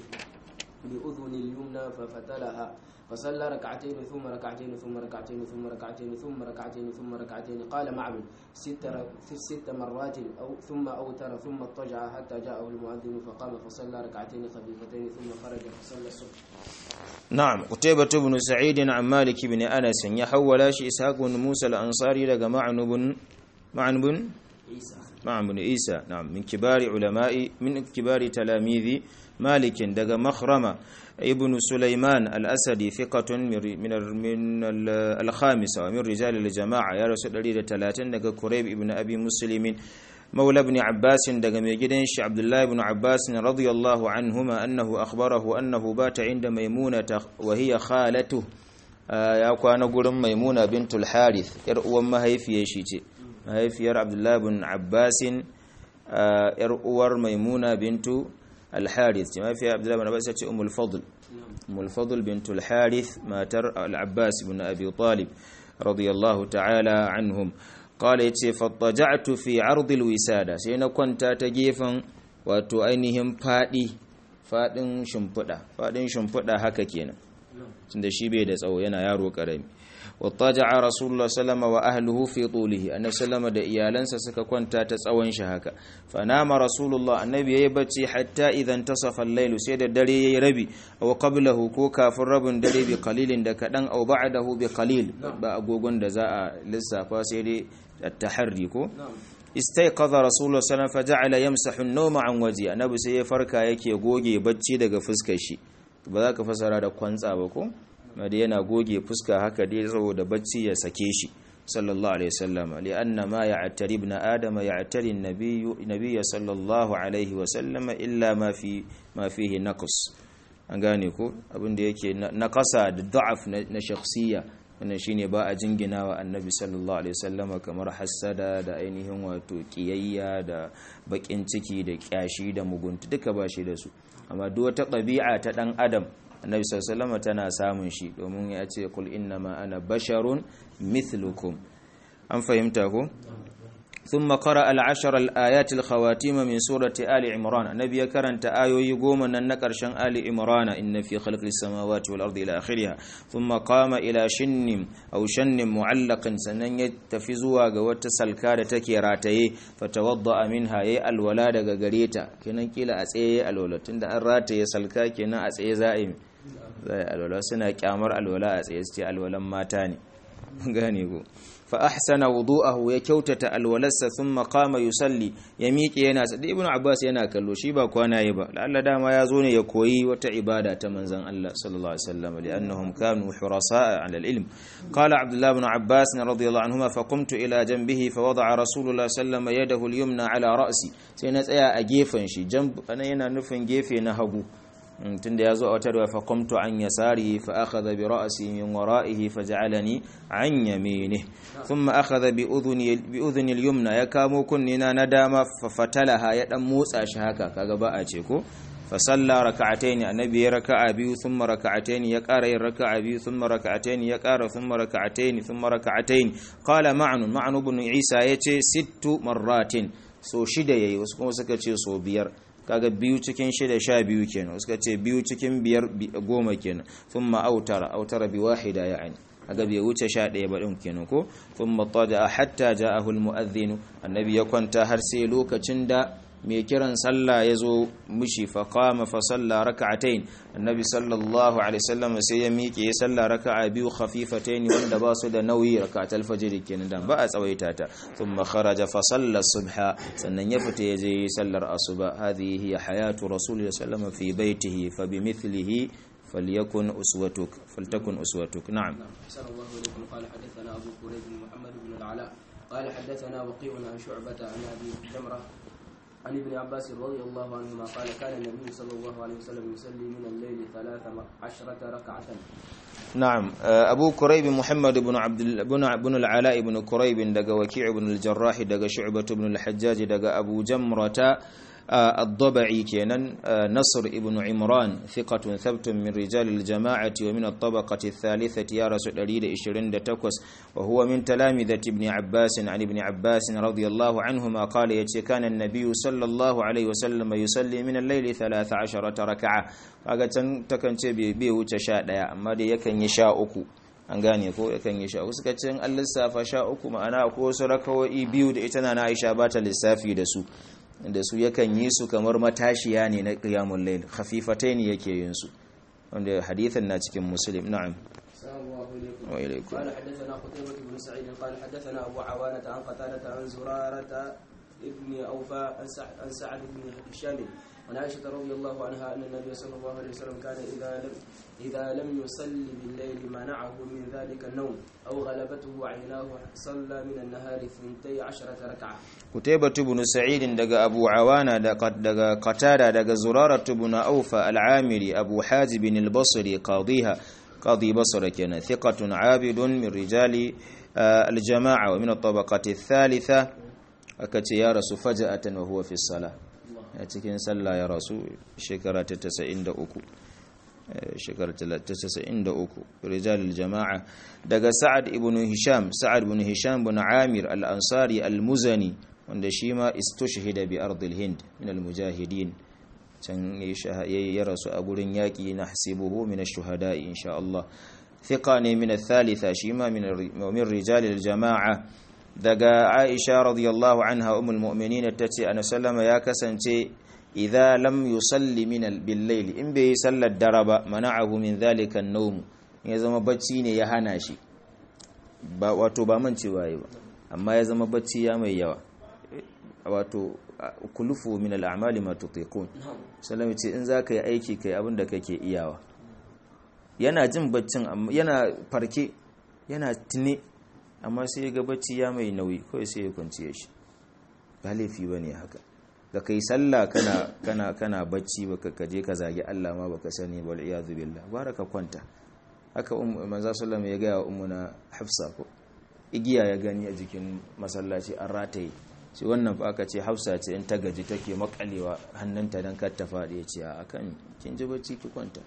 بأذن اليمنى ففتلها فصلى ركعتين ثم ركعتين ثم ركعتين ثم ركعتين ثم ركعتين ثم ركعتين قال معبد ست ست مرات أو ثم أوتر ثم اضطجع حتى جاءه المؤذن فقام فصلى ركعتين خفيفتين ثم خرج فصلى الصبح نعم قتيبة بن سعيد عن مالك بن أنس يحول شي إسحاق بن موسى الأنصاري لقى معن بن معن بن عيسى معن بن عيسى نعم من كبار علماء من كبار تلاميذ مالك دقى مخرمة ابن سليمان الأسدي ثقة من من من الخامسة ومن رجال الجماعة يا رسول الله ثلاثين دقى كريب ابن أبي مسلم مولى ابن عباس دقى ميجدنش عبد الله بن عباس رضي الله عنهما أنه أخبره أنه بات عند ميمونة وهي خالته ya kwana gurin maimuna bintul harith yar uwan mahaifiyar shi ce mahaifiyar abdullahi bin abbasin yar uwar maimuna bintu al-harith ce mahaifiyar abdullahi bin abbas ce umul fadl umul fadl bintul harith matar al-abbas bin abi talib radiyallahu ta'ala anhum qala yace fattaja'tu fi 'ard al-wisada sai na kwanta ta gefen wato ainihin fadi fadin shimfida fadin shimfida haka kenan tunda shi bai da tsawo yana yaro karami wattaja'a rasulullah sallama wa ahlihi fi tulihi annabi sallama da iyalansa suka kwanta ta tsawon shi haka fanama rasulullah annabi yayi bacci hatta idan tasafa al-layl sai da dare yayi rabi aw qablahu ko kafin rabin dare bi qalilin da kadan aw ba'dahu bi qalil ba agogon da za a lissafa sai dai at-tahri ko istayqadha rasulullah sallallahu alaihi wasallam faja'ala yamsahu an-nawma an waji annabi sai ya farka yake goge bacci daga fuskar shi ba za ka fasara da kwantsa ba ko da yana goge fuska haka dai saboda bacci ya sake shi sallallahu alaihi wasallam li anna ma ya'tari ibn adam ya'tari an-nabiy sallallahu alaihi wasallam illa ma fi ma fihi naqs an gane ko abin da yake naqasa da da'af na shakhsiyya wannan shine ba a jinginawa annabi sallallahu alaihi wasallama kamar hassada da ainihin wato kiyayya da bakin ciki da kyashi da mugunta duka ba shi da su amma duk wata ɗabi'a ta ɗan adam annabi sallallahu tana samun shi domin ya ce kul innama ana basharun mithlukum an fahimta ko ثم قرأ العشر الآيات الخواتيم من سورة آل عمران النبي كرنت آيو يقوم أن نكرشن آل عمران إن في خلق السماوات والأرض إلى آخرها ثم قام إلى شن أو شن معلق سنن يتفزوا قوات سلكادة تكيراتي فتوضأ منها يي الولادة قريتا كنا كلا أسئي الولاد تند أراتي سلكا كنا أسئي زائم زي الولاد سنة كامر الولاد أسئي الولاد ماتاني غانيكو فأحسن وضوءه يكوتة الولس ثم قام يصلي يميك ينا سدي ابن عباس ينا كلو شي با كوانا يبا لعل داما يازوني يكوي وتا عبادة منزن الله صلى الله عليه وسلم لأنهم كانوا حرصاء على العلم قال عبد الله بن عباس رضي الله عنهما فقمت إلى جنبه فوضع رسول الله صلى الله عليه وسلم يده اليمنى على رأسي سينا تسيا أجيفن شي جنب أنا ينا نفن جيفي نهبو tunda ya zo a wata fa qamtu an yasarihi fa akhadha bi ra'si min wara'ihi fa ja'alani an yaminihi thumma akhadha bi udhuni bi udhuni al-yumna ya kamo kunnina na dama fa fatalaha ya dan motsa shi haka kaga ba a ce ko fa salla raka'atayn annabi ya raka'a biyu thumma raka'atayn ya ƙara yin raka'a biyu thumma raka'atayn ya ƙara thumma raka'atayn thumma raka'atayn qala ma'nu ma'nu ibn isa yace sittu marratin so shida yayi wasu kuma suka ce so biyar kaga biyu cikin shida sha biyu kenan suka ce biyu cikin biyar goma kenan thumma autara autara bi wahida ya'ani kaga bai wuce sha ɗaya ba ɗin kenan ko thumma tada hatta ja'ahu al-mu'adhdhin annabi ya kwanta har sai lokacin da mai kiran sallah ya zo mishi fa qama fa salla rak'atayn annabi sallallahu alaihi wasallam sai ya miƙe ya salla raka'a biyu khafifatayn wanda ba su da nauyi rak'atul fajr kenan dan ba a tsawaita ta thumma kharaja fa salla subha sannan ya fita ya je sallar asuba hadhihi hiya hayatu rasulillahi sallallahu alaihi wasallam fi baitihi fa bimithlihi فليكن أسوتك فلتكن أسوتك نعم أحسن الله إليكم قال حدثنا أبو كريب محمد بن العلاء قال حدثنا وقيع عن شعبة عن أبي جمرة عن ابن عباس رضي الله عنهما قال كان النبي صلى الله عليه وسلم يصلي من الليل ثلاث عشرة ركعة نعم أبو كريب محمد بن عبد بن بن العلاء بن كريب دق وكيع بن الجراح دق شعبة بن الحجاج دق أبو جمرة الضبعي كينان نصر ابن عمران ثقة ثبت من رجال الجماعة ومن الطبقة الثالثة يا رسول الله إشرين تكوس وهو من تلامذة ابن عباس عن ابن عباس رضي الله عنهما قال يتي كان النبي صلى الله عليه وسلم يصلي من الليل ثلاث عشرة ركعة أغتن تكن تبي بيو تشاء يا أما دي يكن يشاء أكو an gane ko yakan yi sha suka ce an lissafa sha uku ma'ana ko wasu rakawo'i biyu da ita na Aisha ba ta lissafi da su da su yakan yi su kamar matashiya ne na qiyamul layl khafifatai ne yake yin su wanda hadithan na cikin muslim na'am wa ilaykum قال حدثنا قتيبة بن سعيد قال حدثنا أبو عوانة عن قتادة عن زرارة ابن أوفى عن سعد بن هشام عن عائشة رضي الله عنها أن النبي صلى الله عليه وسلم كان إذا لم إذا لم يصلي بالليل منعه من ذلك النوم أو غلبته عيناه صلى من النهار ثنتي عشرة ركعة قتيبة بن سعيد دقى أبو عوانة دقى قتادة دقى زرارة بن أوفى العامري أبو حازب البصري قاضيها قاضي بصرة كان ثقة عابد من رجال الجماعة ومن الطبقة الثالثة أكت يا رسول فجأة وهو في الصلاة cikin sallah ya rasu shekara ta 93 shekara ta 93 rijal jama'a daga sa'ad ibn hisham sa'ad ibn hisham ibn amir al-ansari al-muzani wanda shi ma istushhida bi ardil hind min al-mujahidin can ya rasu a gurin yaki na hasibuhu min ash-shuhada'i insha Allah thiqa ne min al-thalitha shi ma min rijal al-jama'a daga Aisha radiyallahu anha ummul mu'minin tace annabi sallama ya kasance idza lam yusalli min bil-layl in bai sallar dare ba mana'ahu min dhalika an-nawm ya zama bacci ne ya hana shi ba wato ba man cewa ba amma ya zama bacci ya mai yawa wato kulufu min al-a'mali ma tutiqun sallama ce in zaka yi aiki kai abin da kake iyawa yana jin baccin yana farke yana tune amma sai ga bacci ya mai nauyi kawai sai ya kwanciye shi ba laifi ba ne haka da kai sallah kana kana kana bacci baka kaje ka zagi Allah ma baka sani wal iyadu billah baraka kwanta haka manzo sallallahu ya ga ummuna Hafsa ko igiya ya gani a jikin masallaci an rataye sai wannan fa aka ce Hafsa ce in ta gaji take makalewa hannunta dan kar ta fadi ya ce a kan kin ji bacci ki kwanta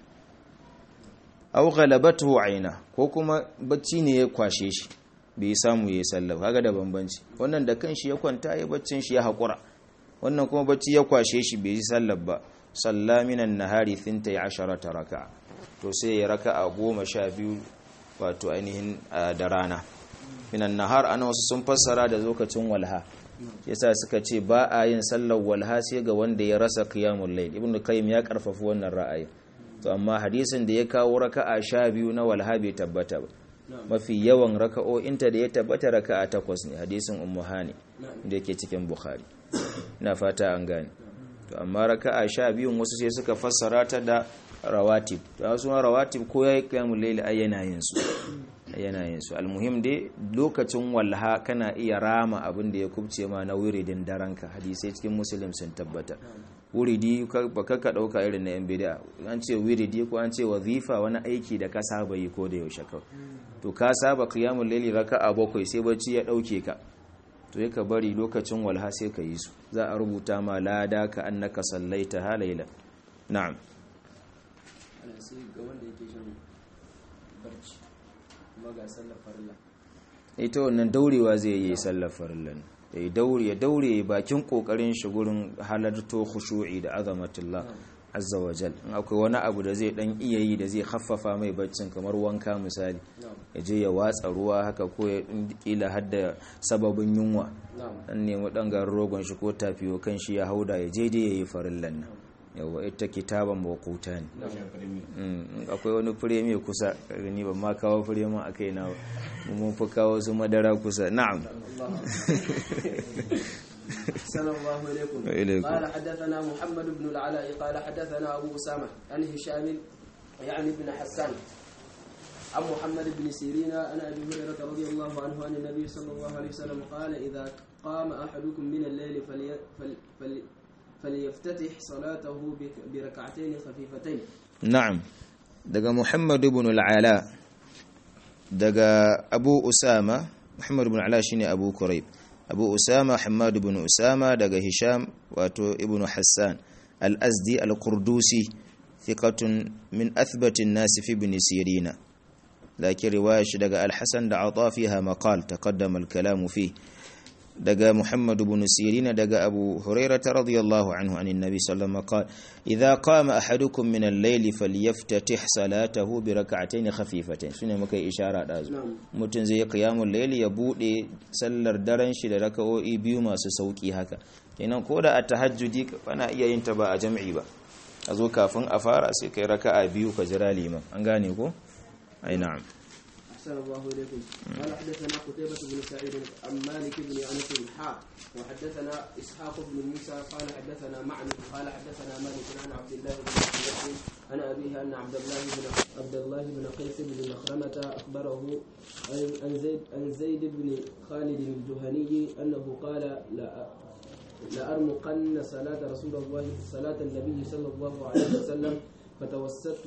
aw ghalabatu aina ko kuma bacci ne ya kwashe shi bai samu ya yi sallah kaga da bambanci wannan da kanshi ya kwanta ya baccin shi ya haƙura wannan kuma bacci ya kwashe shi bai yi sallah ba salla minan nahari thintai asharata raka to sai ya raka a goma sha biyu wato ainihin da rana minan nahar ana wasu sun fassara da lokacin walha yasa suka ce ba a yin sallar walha sai ga wanda ya rasa qiyamul layl ibnu qayyim ya karfafa wannan ra'ayi to amma hadisin da ya kawo raka'a sha biyu na walha bai tabbata ba mafi yawan raka'o'inta da ya tabbata raka'a takwas ne hadisin ummu hani da yake cikin bukhari na fata an gane to amma raka'a sha biyun wasu sai suka fassara ta da rawatib to wasu rawatib ko yayi qiyamul layl ay yana yin su yana yin su almuhim dai lokacin walha kana iya rama abin da ya kubce ma na wiridin daranka hadisai cikin muslim sun tabbata wuridi ba ka ɗauka irin na yan bida an ce wiridi ko an ce wazifa wani aiki da ka saba yi ko da yaushe kawai to ka saba qiyamul layli raka'a bakwai sai bacci ya ɗauke ka to ya ka bari lokacin walha sai ka yi su za a rubuta ma lada ka annaka sallaita halayla na'am ita wannan daurewa zai yi sallar farilla ya daure ya daure bakin kokarin shi gurin halarto khushu'i da azamatullah azza wa jal in akwai wani abu da zai dan iya yi da zai haffafa mai baccin kamar wanka misali ya je ya watsa ruwa haka ko ya kila hadda sababin yunwa dan nemi dan garin rogon shi ko tafiyo kan shi ya hauda ya je dai yayi farillan nan yawa ita kitaban mawquta ne akwai wani firemi kusa ni ban ma kawo firemi akai na mun fi kawo su madara kusa na'am السلام الله عليكم وإليكم. قال حدثنا محمد بن العلاء قال حدثنا أبو أسامة عن هشام يعني بن حسان عن محمد بن سيرين عن أبي هريرة رضي الله عنه عن النبي صلى الله عليه وسلم قال إذا قام أحدكم من الليل فلي فل فل فليفتتح صلاته بركعتين خفيفتين na'am daga Muhammad ibn al-Ala daga Abu Usama Muhammad ibn al-Ala shine Abu Kurayb Abu Usama Hammad ibn Usama daga Hisham wato ibn Hassan al-Azdi al-Qurdusi thiqatun min athbati an-nas fi ibn Sirina lakin riwaya shi daga al-Hasan da ata fiha maqal taqaddama al-kalam fihi daga Muhammad ibn Sirin daga Abu Hurairah radiyallahu anhu anin Nabi sallallahu alaihi wasallam idza qama ahadukum min al-layli falyaftatih salatahu bi rak'atayn khafifatayn shine muka yi ishara da zu mutun zai qiyamul layli ya bude sallar daren shi da raka'o'i biyu masu sauki haka kenan koda a tahajjudi bana iya yin ta ba a jami'i ba a zo kafin a fara sai kai raka'a biyu ka jira liman an gane ko ai na'am أحسن الله إليكم قال حدثنا قتيبة بن سعيد عن مالك بن أنس حاء وحدثنا إسحاق بن موسى قال حدثنا معن قال حدثنا مالك عن عبد الله بن مسعود عن أبيه أن عبد الله بن عبد الله بن قيس بن مخرمة أخبره عن زيد عن زيد بن خالد الجهني أنه قال لا لأرمقن صلاة رسول الله صلاة النبي صلى الله عليه وسلم فتوسدت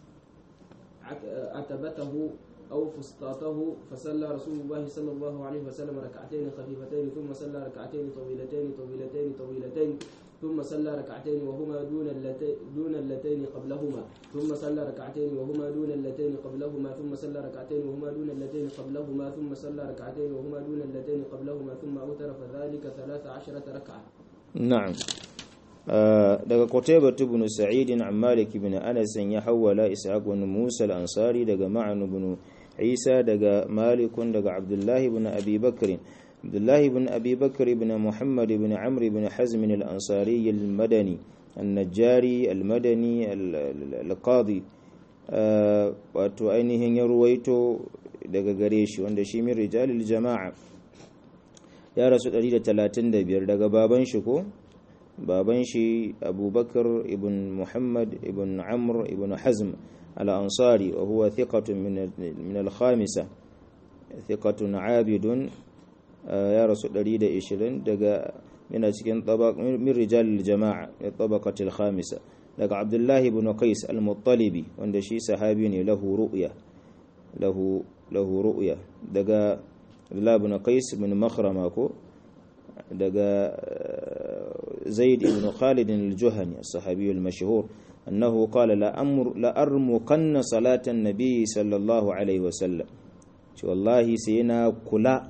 عتبته أو فسطاطه فصلى رسول الله صلى الله عليه وسلم ركعتين خفيفتين ثم صلى ركعتين طويلتين طويلتين طويلتين ثم صلى ركعتين وهما دون اللتين دون اللتين قبلهما ثم صلى ركعتين وهما دون اللتين قبلهما ثم صلى ركعتين وهما دون اللتين قبلهما ثم صلى ركعتين وهما دون اللتين قبلهما ثم أوتر فذلك ثلاث عشرة ركعة na'am daga Qutaybah ibn Sa'id an Malik ibn Anas ya hawala Ishaq ibn Musa al-Ansari daga Ma'an ibn Isa daga Malik daga Abdullah ibn Abi Bakr Abdullah ibn Abi Bakr ibn Muhammad ibn Amr ibn Hazm al-Ansari al-Madani al-Najjari al-Madani al-Qadi wato ainihin ya ruwaito daga gare shi wanda shi min rijalil jama'a ya rasu 135 daga baban shi ko baban shi abubakar ibn muhammad ibn amr ibn hazm al-ansari wa huwa thiqatun min al-khamisa thiqatun abidun ya rasu 120 daga yana cikin tabaq min rijal al-jama'a tabaqat al-khamisa daga abdullah ibn qais al-muttalibi wanda shi sahabi ne lahu ru'ya lahu lahu ru'ya daga abdullah ibn qais ibn makhrama ko daga زيد بن خالد الجهني الصحابي المشهور أنه قال لأمر لأرمقن صلاة النبي صلى الله عليه وسلم والله سينا كلا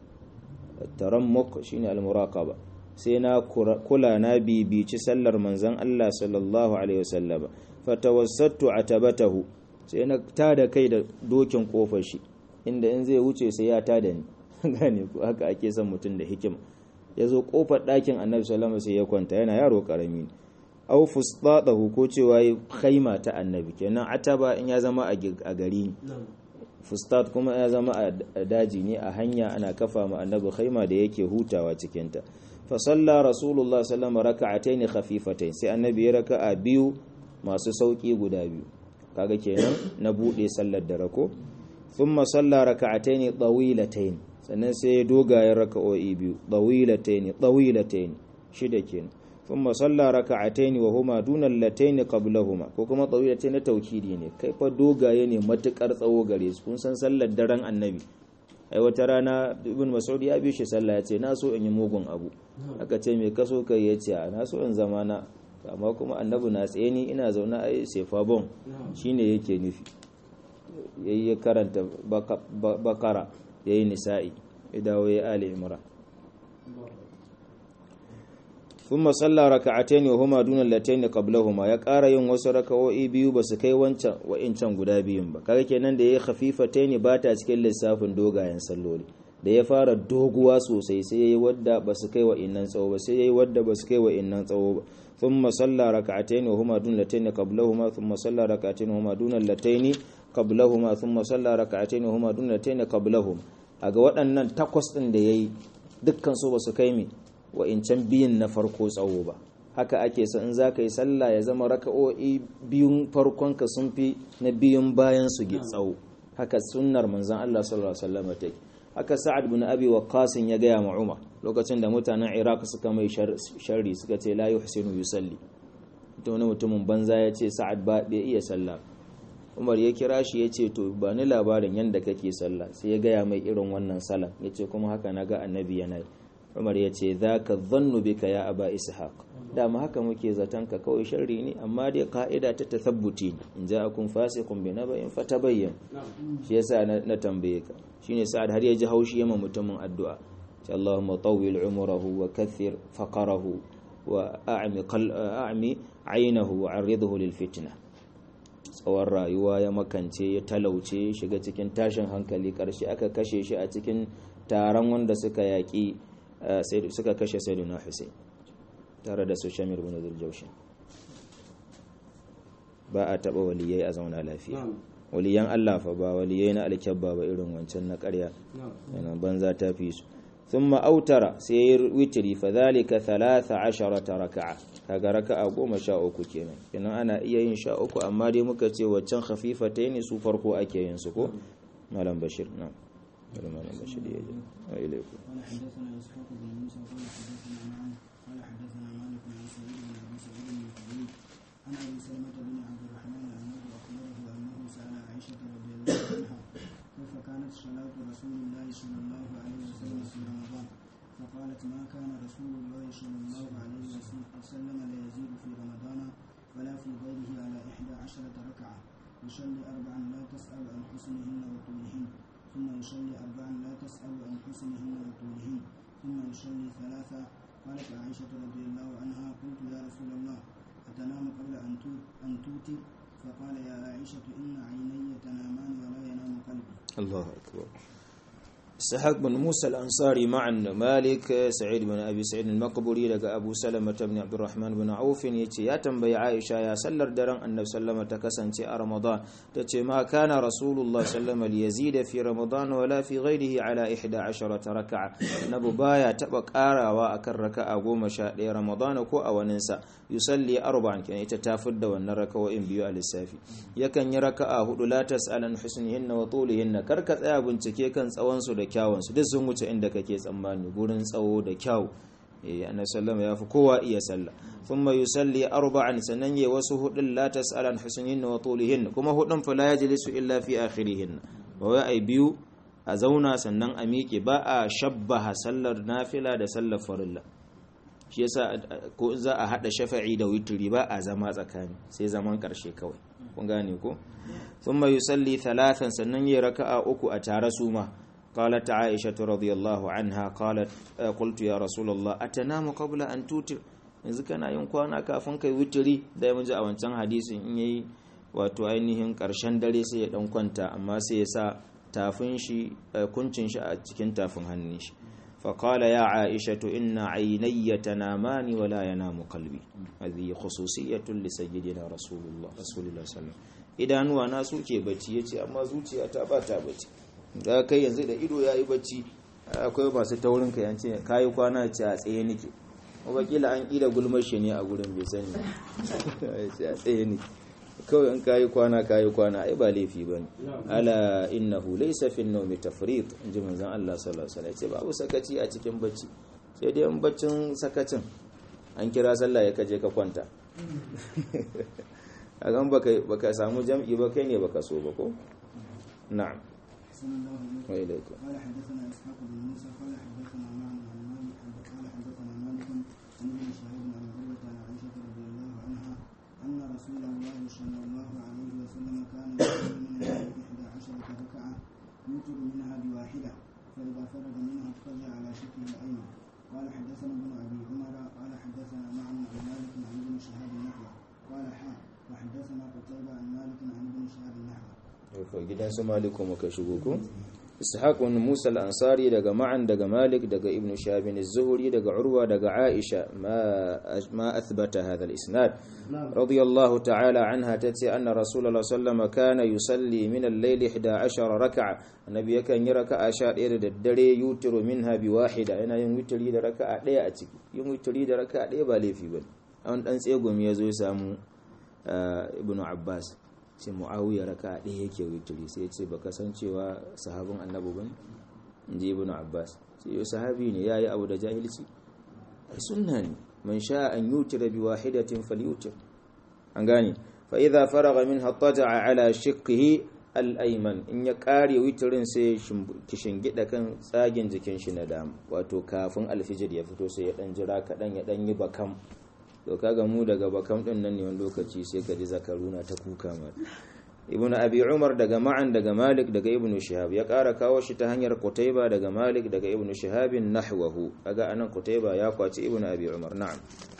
الترمق شين المراقبة سينا كلا نبي بيش سلر منزن الله صلى الله عليه وسلم فتوسطت عتبته سينا تادا كيدا دوكين قوفشي inda in zai wuce sai ya tada ni gane ko haka ake son mutum da hikima ya zo kofar ɗakin annabi salama sai ya kwanta yana yaro ƙarami au fustatahu ko cewa yi khaima ta annabi kenan ataba in ya zama a gari fustat kuma ya zama a daji ne a hanya ana kafa ma annabi khaima da yake hutawa cikinta fa salla rasulullah sallama raka'ataini khafifatain sai annabi ya raka'a biyu masu sauki guda biyu kaga kenan na bude sallar da rako thumma salla raka'ataini tawilatayn sannan sai ya dogayen raka'o'i biyu ɗawilataini ɗawilataini shida kenan thumma salla raka'ataini wa huma duna allataini qablahuma ko kuma ɗawilataini taukidi ne kai fa dogaye ne matukar tsawo gare su kun san sallar daren annabi ai wata rana ibn mas'ud ya bi shi sallah ya ce na so in yi mugun abu aka ce me kaso kai ya ce na so in zama na amma kuma annabi na tsaye ni ina zaune a sefa bon shine yake nufi yayi karanta bakara ya yi nisa'i ya dawo ya ali imra thumma salla raka'atayn wa huma duna allatayn qablahuma ya ƙara yin wasu raka'o'i biyu ba su kai wancan wa'incan guda biyun ba kaga kenan da yayi khafifatayn ba ta cikin lissafin dogayen salloli da ya fara doguwa sosai sai yayi wadda ba su kai wa'innan tsawo ba sai yayi wadda ba su kai wa'innan tsawo ba thumma salla raka'atayn wa huma duna allatayn qablahuma thumma salla raka'atayn wa huma duna allatayn qablahuma thumma salla raka'atayn wa huma duna allatayn qablahuma aga waɗannan takwas ɗin da yayi dukkan su ba su kai mi wa'incan biyun na farko tsawo ba haka ake so in za ka yi sallah ya zama raka'o'i biyun farkon ka sun fi na biyun bayan su gi tsawo haka sunnar manzon Allah sallallahu alaihi wasallam take haka sa'ad bin abi waqqas ya gaya ma Umar lokacin da mutanen iraq suka mai sharri suka ce la yuhsinu yusalli ita wani mutumin banza ya ce sa'ad ba bai iya sallah umar ya kira shi ya ce to ba ni labarin yadda kake sallah sai ya gaya mai irin wannan sallah ya ce kuma haka na ga annabi yana yi umar ya ce za ka zannu bika ya aba ishaq dama haka muke zaton ka kawai sharri ne amma dai ka'ida ta tathabbuti ne in ja akun fasiqun bi naba'in fatabayyan shi yasa na tambaye ka shine sa'ad har ya ji haushi yamma mutumin addu'a ce Allahumma tawwil umrahu wa kathir faqarahu wa a'mi a'mi aynahu wa 'arridhu lil fitna tsawon rayuwa ya makance ya talauce shiga cikin tashin hankali karshe aka kashe shi a cikin taron wanda suka yaƙi suka kashe sayyidina Hussein tare da su Shamir bin Zuljaushin ba a taɓa waliyai a zauna lafiya waliyan Allah fa ba waliyai na alkyabba ba irin wancan na ƙarya yana banza ta fi su ثم أوتر سير وتري فذلك ثلاث عشرة ركعة kaga raka'a goma sha uku kenan kenan ana iya yin sha uku amma dai muka ce waccan khafifatai ne su farko ake yin su ko malam bashir na malam bashir ya ji wa ilaikum عن ابي سلمه بن عبد الرحمن انه اخبره انه سال عائشه رضي الله عنها كيف كانت صلاه رسول الله صلى الله عليه وسلم في رمضان فقالت ما كان رسول الله صلى الله عليه وسلم ليزيد في رمضان ولا في غيره على إحدى عشرة ركعة يصلي أربعا لا تسأل عن حسنهن وطولهن ثم يصلي أربعا لا تسأل عن حسنهن وطولهن ثم يصلي ثلاثة قالت عائشة رضي الله عنها قلت يا رسول الله أتنام قبل أن أن توتر فقال يا عائشة إن عيني تنامان ولا ينام قلبي الله أكبر سحق بن موسى الأنصاري مع مالك سعيد بن أبي سعيد المقبري لقى أبو سلمة بن عبد الرحمن بن عوف يتي يا تنبي عائشة يا سلر درن أن سلمة تكسن رمضان تتي ما كان رسول الله سلم ليزيد في رمضان ولا في غيره على إحدى عشرة ركعة نبو بايا تبك آرا وأكر ركعة قوم شاء رمضان كو أو ننسى yusalli arba'an kenan ita ta fidda wannan raka'o'in biyu a lissafi yakan yi raka'a hudu la tas'alan husnihinna wa tulihinna kar ka tsaya bincike kan tsawon su da kyawun su duk sun wuce inda kake tsammani gurin tsawo da kyau eh annabi sallama ya fi kowa iya sallah thumma yusalli arba'an sannan yayi wasu hudun la tas'alan husnihinna wa tulihinna kuma hudun fa la yajlisu illa fi akhirihinna ba wai ai biyu a zauna sannan a miƙe ba a shabbaha sallar nafila da sallar farilla shi yasa ko za a hada shafa'i da witri ba a zama tsakani sai zaman karshe kawai kun gane ko thumma yusalli thalathan sannan yayi raka'a uku a tare su ma قالت عائشة رضي الله عنها قالت قلت يا رسول الله أتنام قبل أن توتر yanzu kana yin kwana kafin kai witiri da ya ji a wancan hadisin in yayi wato ainihin karshen dare sai ya dan kwanta amma sai ya sa tafin shi kuncin shi a cikin tafin hannun shi فقال يا عائشة إن عيني تنامان ولا ينام قلبي هذه خصوصية لسيدنا رسول الله رسول الله صلى الله عليه وسلم idan nuwa na suke bacci yace amma zuciya ta ba ta bacci da kai yanzu da ido yayi bacci akwai masu taurin ka yance kai kwana ce a tsaye nake wakila an ida gulmar shi ne a gurin bai sani yace a tsaye nake kawai in kayi kwana kayi kwana ai ba laifi bane ala innahu laysa fi an-nawmi tafrit inji manzon Allah sallallahu alaihi wasallam ce babu sakaci a cikin bacci sai dai in baccin sakacin an kira sallah ya kaje ka kwanta a gan baka baka samu jam'i ba kai ne baka so ba ko na'am wa ilaikum قال حدثنا اسحاق بن موسى قال حدثنا معن عن مالك قال حدثنا مالك عن ابن شهاب عن عروه عن عائشه رضي الله عنها ان رسول الله صلى الله عليه وسلم كان يصلي من الليل احدى عشره ركعه يوتر منها بواحده فاذا فرغ منها اضطجع على شكل الايمن قال حدثنا ابن ابي عمر قال حدثنا معن عن مالك عن ابن شهاب نحوه قال حا وحدثنا قتيبة عن مالك عن ابن شهاب نحوه gidan su maliku muka shigo ko ishaq ibn musa al-ansari daga ma'an daga malik daga ibn shabin az-zuhri daga urwa daga aisha ma ma athbata hadha al-isnad radiyallahu ta'ala anha tati anna rasulullah sallallahu kana yusalli min al-layli 11 rak'a annabi yakan yi raka'a 11 da daddare yutiru minha bi wahida yana yin witri da raka'a daya a ciki yin witri da raka'a daya ba laifi bane an dan tsegumi yazo ya samu ibn abbas ce mu'awiyar raka ɗaya yake witiri sai ce baka san cewa sahabin annabi bane inji ibn abbas sai sahabi ne yayi abu da jahilci sunna ne man sha an yutira bi wahidatin falyutir an gane fa idza faraga minha taja'a ala shiqqihi al-ayman in ya kare witirin sai kishin gida kan tsagin jikin shi na dama wato kafin alfijir ya fito sai ya dan jira kadan ya dan yi bakam to kaga mu daga bakam din nan ne wani lokaci sai ka ji zakaruna ta kuka ma ibnu abi umar daga ma'an daga malik daga ibnu shihab ya kara kawo shi ta hanyar qutayba daga malik daga ibnu shihab nahwahu kaga anan qutayba ya kwaci ibnu abi umar na'am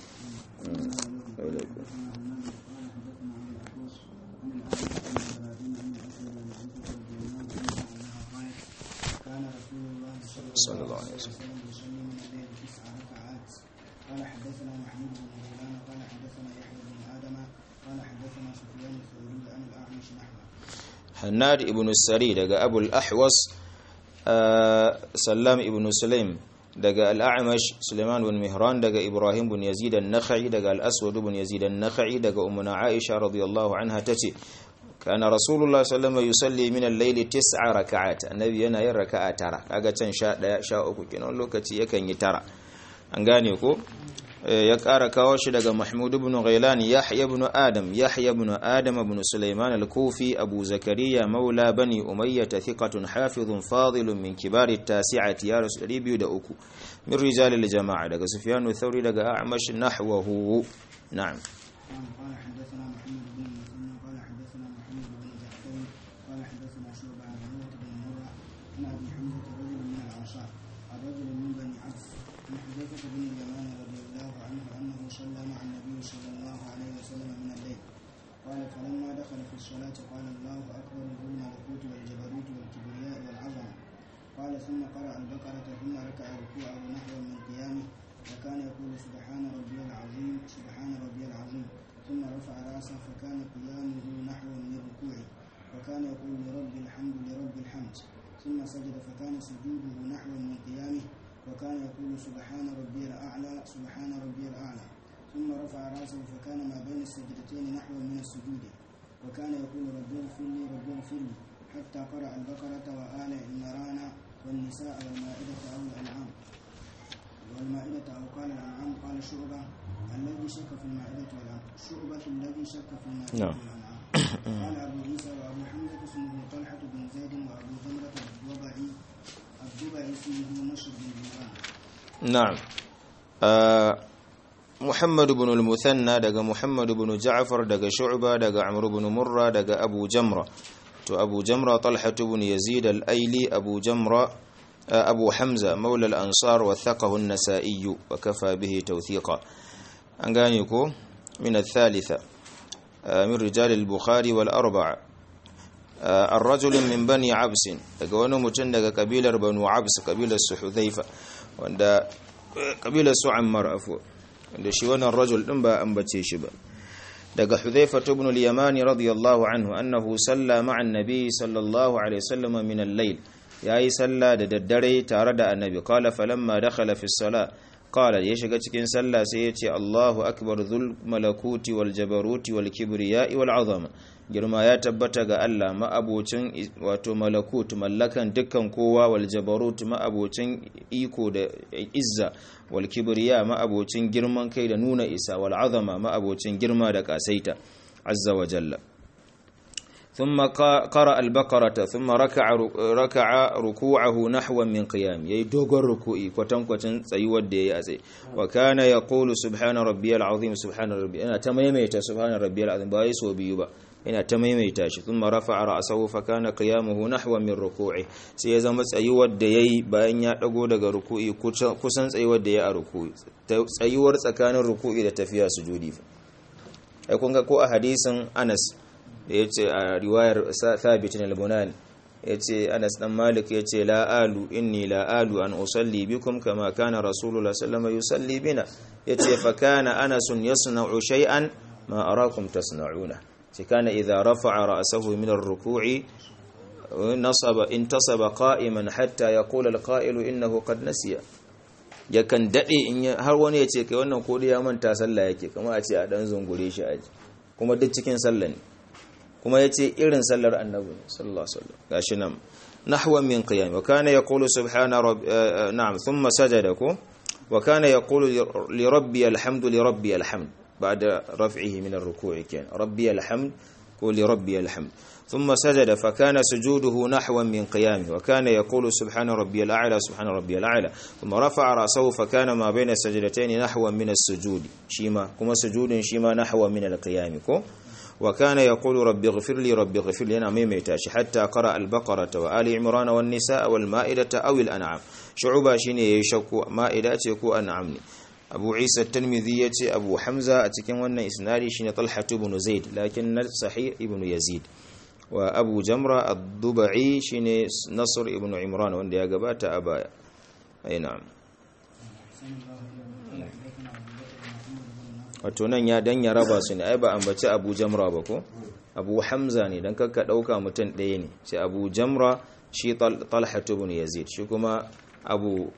صلى الله عليه وسلم قال حدثنا محمود بن غيلان قال حدثنا يحيى بن ادم قال حدثنا سفيان الثوري عن الاعمش نحوه Hannad ibn Sari daga Abul Ahwas Sallam ibn Sulaim daga Al-A'mash Sulaiman bin Mihran daga Ibrahim bin Yazid an-Nakhai daga Al-Aswad bin Yazid an-Nakhai daga Ummuna Aisha radiyallahu anha tace kana Rasulullah sallallahu alaihi wasallam yusalli min al-layl tis'a rak'at annabi yana yin raka'a tara kaga can 11 13 kenan lokaci yakan yi tara an gane ko ya ƙara kawo shi daga Mahmud ibn Ghailan Yahya ibn Adam Yahya ibn Adam ibn Sulaiman al-Kufi Abu Zakariya maula bani Umayyah thiqatun hafizun fadilun min kibari at-tasi'ati ya rasul 203 min rijal al-jama'a daga Sufyan al-Thawri daga A'mash nahwahu na'am قال حدثنا محمد بن مسلم قال حدثنا محمد بن جعفر قال حدثنا شعبة عن عروة بن مرة عن ابي حمزة رجل من الانصار عن رجل من بني عبس عن حذيفة بن اليمان رضي الله عنه انه صلى مع النبي صلى الله عليه وسلم من الليل قال فلما دخل في الصلاة قال الله اكبر ذو الملكوت والجبروت والكبرياء والعظمة قال ثم قرأ البقرة ثم ركع ركوعه نحو من قيامه وكان يقول سبحان ربي العظيم سبحان ربي العظيم ثم رفع راسه فكان قيامه نحو من ركوعه وكان يقول لرب الحمد لرب الحمد ثم سجد فكان سجوده نحو من قيامه وكان يقول سبحان ربي الأعلى سبحان ربي الأعلى ثم رفع راسه فكان ما بين السجدتين نحو من السجود وكان يقول رب اغفر لي رب اغفر لي حتى قرأ البقرة وآل عمران والنساء والمائدة أو الأنعام والمائدة أو قال الأنعام قال شعبة الذي شك في المائدة والأنعام شعبة الذي شك في المائدة نعم. والأنعام قال أبو عيسى وأبو حمزة اسمه طلحة بن زيد وأبو جمرة الضبعي الضبعي اسمه نصر بن جمران na'am Ah, Muhammad ibn al-Muthanna daga Muhammad ibn Ja'far daga Shu'ba daga Amr ibn Murra daga Abu Jamra to Abu Jamra Talha ibn Yazid al-Aili Abu Jamra ah, Abu Hamza maula al-Ansar wathaqahu an-Nasa'i wa kafa bihi tawthiqa an gane ko min al-thalitha ah, min rijal al-Bukhari wal arba'a آه، الرجل من بني عبس daga wani mutum daga kabilar banu abs kabilar su hudhaifa wanda eh, kabilar su ammar afwa wanda shi wannan rajul din ba ambace shi ba daga hudhaifa ibn al-yamani radiyallahu anhu annahu salla ma'a an-nabi sallallahu alaihi wasallam min al-layl yayi salla da daddare tare da annabi qala falamma dakhala fi as-salah qala ya shiga cikin sallah sai ya ce Allahu akbar dhul malakuti wal jabaruti wal kibriya'i wal azama girma ya tabbata ga Allah ma'abocin wato malakut mallakan dukkan kowa wal jabarut ma'abocin iko da izza wal kibriya ma'abocin girman kai da nuna isa wal azama ma'abocin girma da kasaita azza wa jalla ثم قرأ البقرة ثم ركع ركع ركوعه نحو من قيام يي دوغر ركوعي كوتن كوتن تسيور da yayi a tsaye wa kana yaqulu subhana rabbiyal azim subhana rabbi ana ta maimaita subhana rabbiyal azim ba yi so biyu ba yana ta maimaita shi thumma rafa'a ra'sahu fa kana qiyamuhu nahwa min ruku'i sai ya zama tsayuwar da yayi bayan ya dago daga ruku'i kusan tsayuwar da yayi a ruku'i tsayuwar tsakanin ruku'i da tafiya sujudi fa ai kun ga ko a hadisin Anas da ya ce a riwayar thabitin al-bunani ya ce anas dan malik ya ce la'alu inni la'alu an usalli bikum kama kana rasulullah sallama yusalli bina ya ce fa kana anasun yasna'u shay'an ma arakum tasna'una ce kana idza rafa'a ra'sahu min ar-ruku'i nasaba intasaba qa'iman hatta yaqula al-qa'ilu innahu qad nasiya yakan dade in har wani ya ce kai wannan ko ya manta sallah yake kuma a ce a dan zungure shi aji kuma duk cikin sallah ne kuma ya ce irin sallar annabi sallallahu alaihi wasallam gashi nan نحوا من قيام وكان يقول سبحان رب آه نعم ثم سجدكم وكان يقول لربي الحمد لربي الحمد بعد رفعه من الركوع كان ربي الحمد قول لربي الحمد ثم سجد فكان سجوده نحوا من قيامه وكان يقول سبحان ربي الأعلى سبحان ربي الأعلى ثم رفع رأسه فكان ما بين السجدتين نحوا من السجود شيما كما سجود شيما نحوا من القيام كو وكان يقول ربي اغفر لي ربي اغفر لي أنا ميميتاش حتى قرأ البقرة وآل عمران والنساء والمائدة أو الأنعام شعوبا شيني يشكو مائدة يكو أنعمني أبو عيسى الترمذي أبو حمزة أتكن وانا إسنادي شيني طلحة بن زيد لكن صحيح ابن يزيد وأبو جمرة الضبعي شيني نصر ابن عمران وان دي أقبات أبايا أي نعم wato nan ya dan ya raba su ne ai ba ambaci Abu Jamra ba ko Abu Hamza ne dan kakka dauka mutum ɗaya ne sai Abu Jamra shi Talha ibn Yazid shi kuma Abu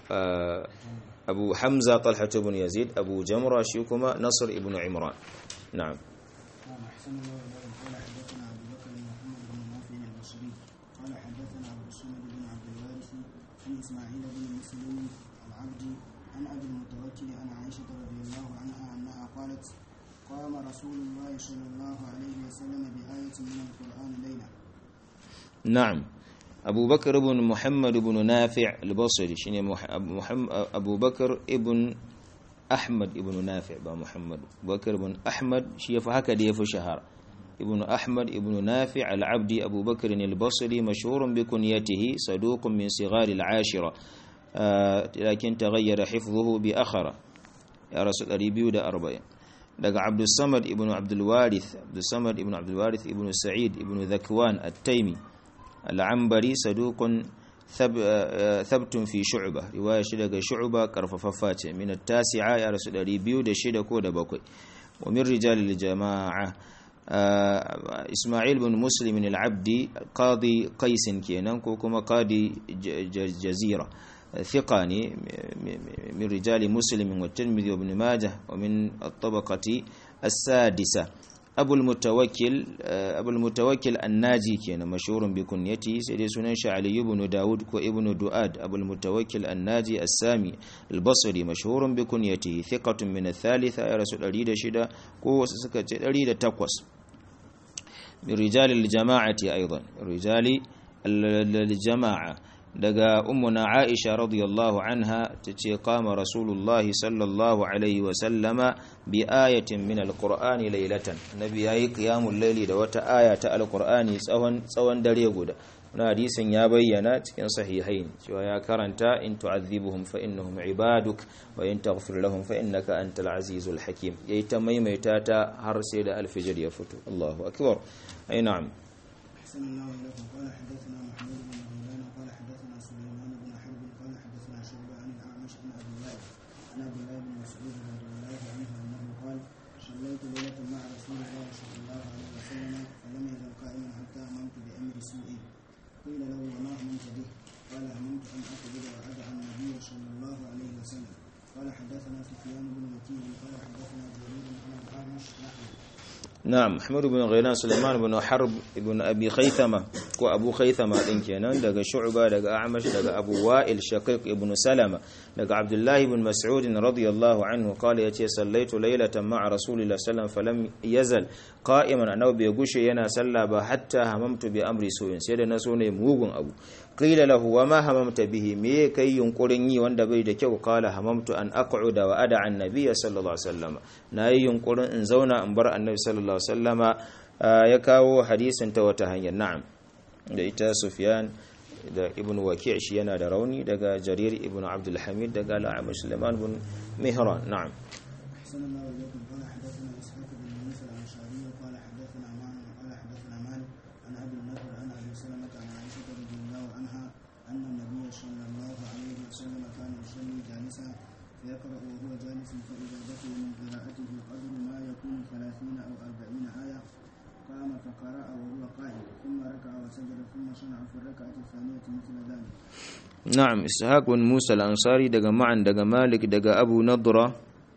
Abu Hamza Talha ibn Yazid Abu Jamra shi kuma Nasr ibn Imran na'am أحسن الله إليكم قال حدثنا أبو بكر بن محمد بن نافع البصري قال حدثنا أبو الصمد بن عبد الوارث عن إسماعيل بن مسلم العبدي عن أبي المتوكل عن عائشة رضي الله عنها أنها قالت قام رسول الله صلى الله عليه وسلم بآية من القرآن ليلة نعم أبو بكر بن محمد بن نافع البصري شنو محمد أبو بكر ابن أحمد ابن نافع با محمد أبو بكر بن أحمد شي فهكذا يفو شهر ابن أحمد ابن نافع العبدي أبو بكر البصري مشهور بكنيته صدوق من صغار العاشرة آه لكن تغير حفظه بأخرة يا رسول ريبيو دا أربعين daga Abdulsamad ibn Abdulwarith Abdulsamad ibn Abdulwarith ibn Sa'id ibn Zakwan at-Taimi al-Ambari saduqun thabtun fi shu'ba riwaya shi daga shu'ba karfafaffa ce min at-tasi'a ya rasu 206 ko da bakwai wa min rijal al-jama'a Ismail bin Muslim al-Abdi qadi Qais kenan ko kuma qadi Jazira ثقاني من رجال مسلم والترمذي وابن ماجه ومن الطبقة السادسة أبو المتوكل أبو المتوكل الناجي كان مشهور بكنيته سيدي سنن علي بن داود وابن دؤاد أبو المتوكل الناجي السامي البصري مشهور بكنيته ثقة من الثالثة يا رسول الله شدا كو سكت أريد تقوس من رجال الجماعة أيضا رجال الجماعة daga ummuna Aisha radiyallahu anha tace qama rasulullahi sallallahu alaihi wa sallama bi ayatin min alqur'ani laylatan nabi yayi qiyamul layli da wata aya ta alqur'ani tsawon tsawon dare guda wannan hadisin ya bayyana cikin sahihain cewa ya karanta in tu'adhibuhum fa innahum ibaduk wa in taghfir lahum fa innaka antal azizul hakim yayi ta maimaita ta har sai da alfijir ya fito Allahu akbar ai na'am أحسن الله إليكم قال حدثنا محمود بن غيلان قال حدثنا سليمان بن حرب قال حدثنا شعبة عن الأعمش عن أبي وائل عن عبد الله بن مسعود رضي الله عنه أنه قال صليت ليلة مع رسول الله صلى الله عليه وسلم فلم يزل قائما حتى هممت بأمر سوء قيل له وما هممت به قال هممت أن أقبل وأدع النبي صلى الله عليه وسلم قال حدثنا سفيان بن وكيل قال حدثنا جرير عن الأعمش نحوه na'am Ahmad ibn Ghailan Sulaiman ibn Harb ibn Abi Khaythama ko Abu Khaythama din kenan daga Shu'ba daga A'mash daga Abu Wa'il Shaqiq ibn Salama daga Abdullah ibn Mas'ud radiyallahu anhu qala yace sallaitu laylatan ma'a Rasulillah sallallahu falam yazal qa'iman annahu bai gushe yana salla ba hatta hamamtu bi amri su'in sai da naso ne mugun abu qila lahu wa ma hamamta bihi me kai yunkurin yi wanda bai da kyau qala hamamtu an aq'uda wa ada an nabiyya sallallahu alaihi wasallam nayi yunkurin in zauna in bar annabi sallallahu alaihi wasallama ya kawo hadisin ta wata hanyar na'am da ita Sufyan da Ibn Waki' shi yana da rauni daga Jarir ibn Abdul Hamid daga Al-A'mash Sulaiman ibn Mihran na'am أحسن الله إليكم قال حدثنا إسحاق بن موسى الأنصاري قال حدثنا معن قال حدثنا مالك عن أبي النضر عن أبي سلمة عن عائشة رضي الله عنها أن النبي صلى الله عليه وسلم كان يصلي جالسا فيقرأ وهو جالس فإذا بقي من قراءته قدر ما يكون ثلاثين أو أربعين آية قام فقرأ وهو قائم ثم ركع وسجد ثم صنع في الركعة الثانية مثل ذلك na'am ishaq bin musa al-ansari daga ma'an daga malik daga abu nadra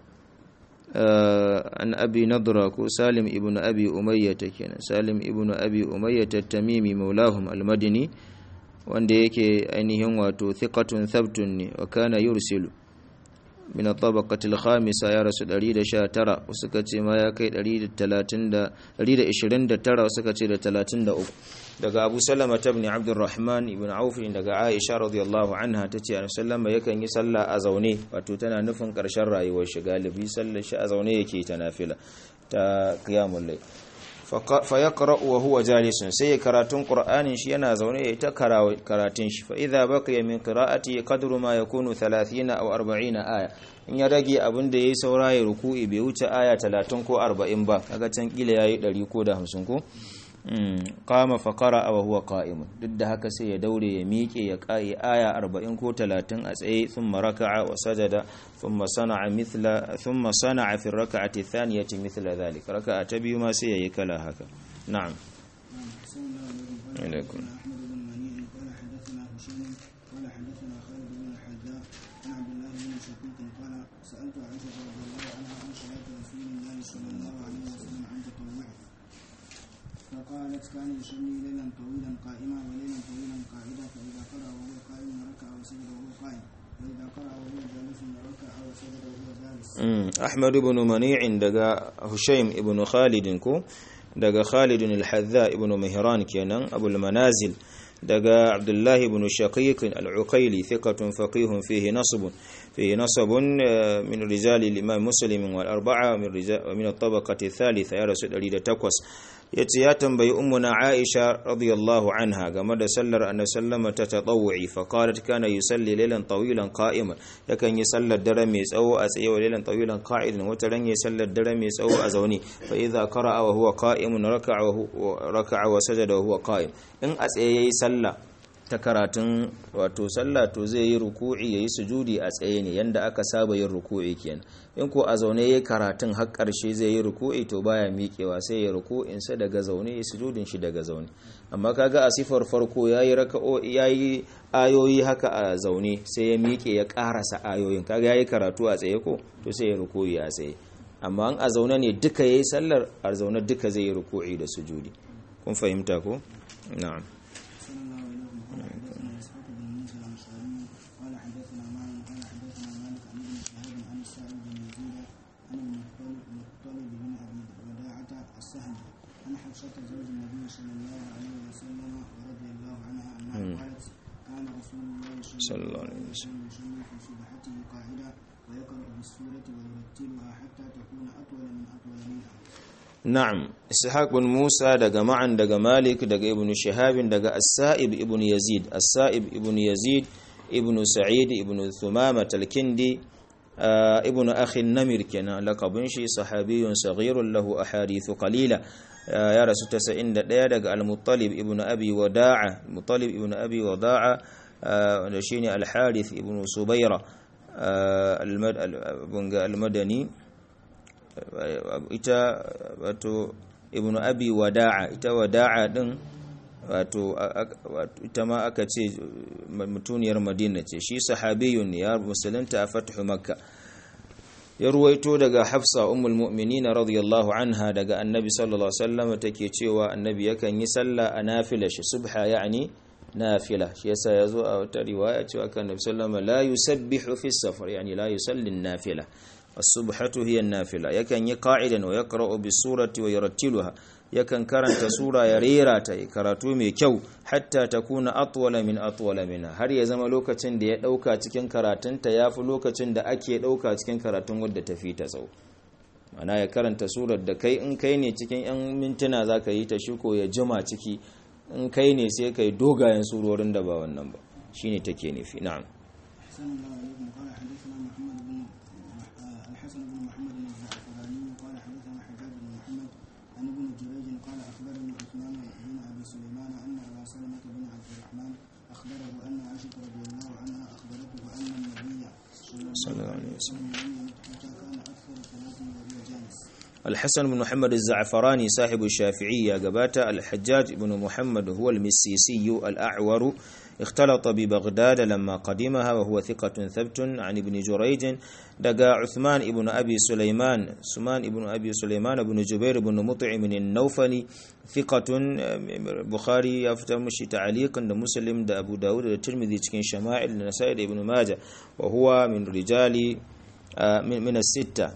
an abi nadra ko salim ibn abi umayyah kenan salim ibn abi umayyah at-tamimi maulahum al-madini wanda yake ainihin wato thiqatun thabtun ne wa kana yursilu min at-tabaqati al-khamisa ya rasu 119 suka ce ma ya kai 130 129 suka ce da 33 daga Abu Salama ibn Abdurrahman ibn Auf daga Aisha radiyallahu anha tace Annabi sallama yakan yi sallah a zaune wato tana nufin karshen rayuwar shi galibi sallar shi a zaune yake ta nafila ta qiyamul layl fa yaqra wa huwa jalisun sai karatun qur'anin shi yana zaune ya ta karatun shi fa idza baqiya min qira'ati qadru ma yakunu 30 aw 40 aya in ya rage abin da yayi saura ya ruku'i bai wuce aya 30 ko 40 ba kaga can kila yayi 100 ko da 50 ko qama fa qara'a wa huwa qa'imun duk da haka sai ya daure ya miƙe ya kai aya 40 ko 30 a tsaye thumma raka'a wa sajada thumma sana'a mithla thumma sana'a fi rak'ati thaniyati mithla dhalik raka'a ta biyu ma sai yayi kala haka na'am alaikum سألت عائشة رضي الله عنها عن صلاة رسول الله صلى الله عليه وسلم عن تطوعه فقالت كان يصلي ليلا طويلا قائما وليلا طويلا قاعدا فإذا قرأ وهو قائم ركع وسجد وهو قائم وإذا قرأ وهو جالس ركع وسجد وهو جالس أحمد بن منيع دقا هشيم بن خالد كو دقا خالد الحذاء بن مهران كينان أبو المنازل دقا عبد الله بن شقيق العقيلي ثقة فقيه فيه نصب فيه نصب من رجال الإمام مسلم والأربعة ومن, رجال ومن الطبقة الثالثة يا رسول الله تقوس yace ya tambayi ummuna Aisha radiyallahu anha game da sallar annabi sallama ta tatawwi fa qalat kana yusalli laylan tawilan qa'iman yakan yi sallar dare mai tsawo a tsaye wa laylan tawilan qa'idan wata ran yi sallar dare mai tsawo a zaune fa idza qara'a wa huwa qa'imun raka'a wa raka'a wa sajada wa huwa qa'im in a tsaye yayi sallah ta karatun wato sallah to zai yi ruku'i yayi sujudi a tsaye ne yanda aka saba yin ruku'i kenan in ko a zaune yayi karatun har karshe zai yi ruku'i to baya miƙewa sai ya ruku'in sa daga zaune ya sujudin shi daga zaune amma kaga a sifar farko yayi raka'o yayi ayoyi haka a zaune sai ya miƙe ya karasa ayoyin kaga yayi karatu a tsaye ko to sai ya ruku'i a tsaye amma an a zaune ne duka yayi sallar a zaune duka zai yi ruku'i da sujudi kun fahimta ko na'am حفصة زوج النبي صلى الله عليه وسلم ورضي الله عنها أنها قالت كان رسول الله صلى الله عليه وسلم يصلي في سبحته قاعدا ويقرأ بالسورة ويرتلها حتى تكون أطول من أطول منها نعم إسحاق بن موسى دقى معا دقى مالك دقى ابن شهاب دقى السائب ابن يزيد السائب ابن يزيد ابن سعيد ابن ثمامة الكندي آه ابن أخي النمر كان لقب شي صحابي صغير له أحاديث قليلة ya rasu 91 daga al-muttalib ibn abi wada'a muttalib ibn abi wada'a wanda shine al-harith ibn subayra al-madani ita wato ibn abi wada'a ita wada'a din wato ita ma aka ce mutuniyar madina ce shi sahabiyun ya musulunta a fathu makka ya ruwaito daga hafsa ummul mu'minina radiyallahu anha daga annabi sallallahu alaihi wasallam take cewa annabi yakan yi sallah a nafila shi subha yani nafila shi yasa yazo a wata riwaya cewa kan annabi sallallahu la yusabbihu fi safar yani la yusalli nafila as-subhatu hiya an-nafila yakan yi qa'idan wa yaqra'u bis-surati wa yurattiluha yakan karanta sura ya rera ta karatu mai kyau hatta ta kuna atwala min atwala minha har ya zama lokacin da ya dauka cikin karatunta yafi lokacin da ake dauka cikin karatun wadda ta fi ta tsawo mana ya karanta surar da kai in kai ne cikin yan mintuna zaka yi ta shiko ya jima ciki in kai ne sai kai dogayen surorin da ba wannan ba shine take nufi na'am الحسن بن محمد الزعفراني قال حدثنا حجاج بن محمد عن ابن جريج قال اخبرني عثمان بن ابي سليمان ان ابا سلمه بن عبد الرحمن اخبره ان عائشه رضي الله عنها اخبرته ان النبي صلى الله عليه وسلم لم يمت حتى كان اكثر ثلاث وهو جالس الحسن بن محمد الزعفراني صاحب الشافعية قبات الحجاج بن محمد هو المسيسي الأعور اختلط ببغداد لما قدمها وهو ثقة ثبت عن ابن جريج دقا عثمان ابن أبي سليمان سمان ابن أبي سليمان بن جبير بن مطعم النوفلي ثقة بخاري يفتر مشي تعليقا مسلم دا أبو داود دا الترمذي تكين شمائل النسائي ابن ماجه وهو من رجال من الستة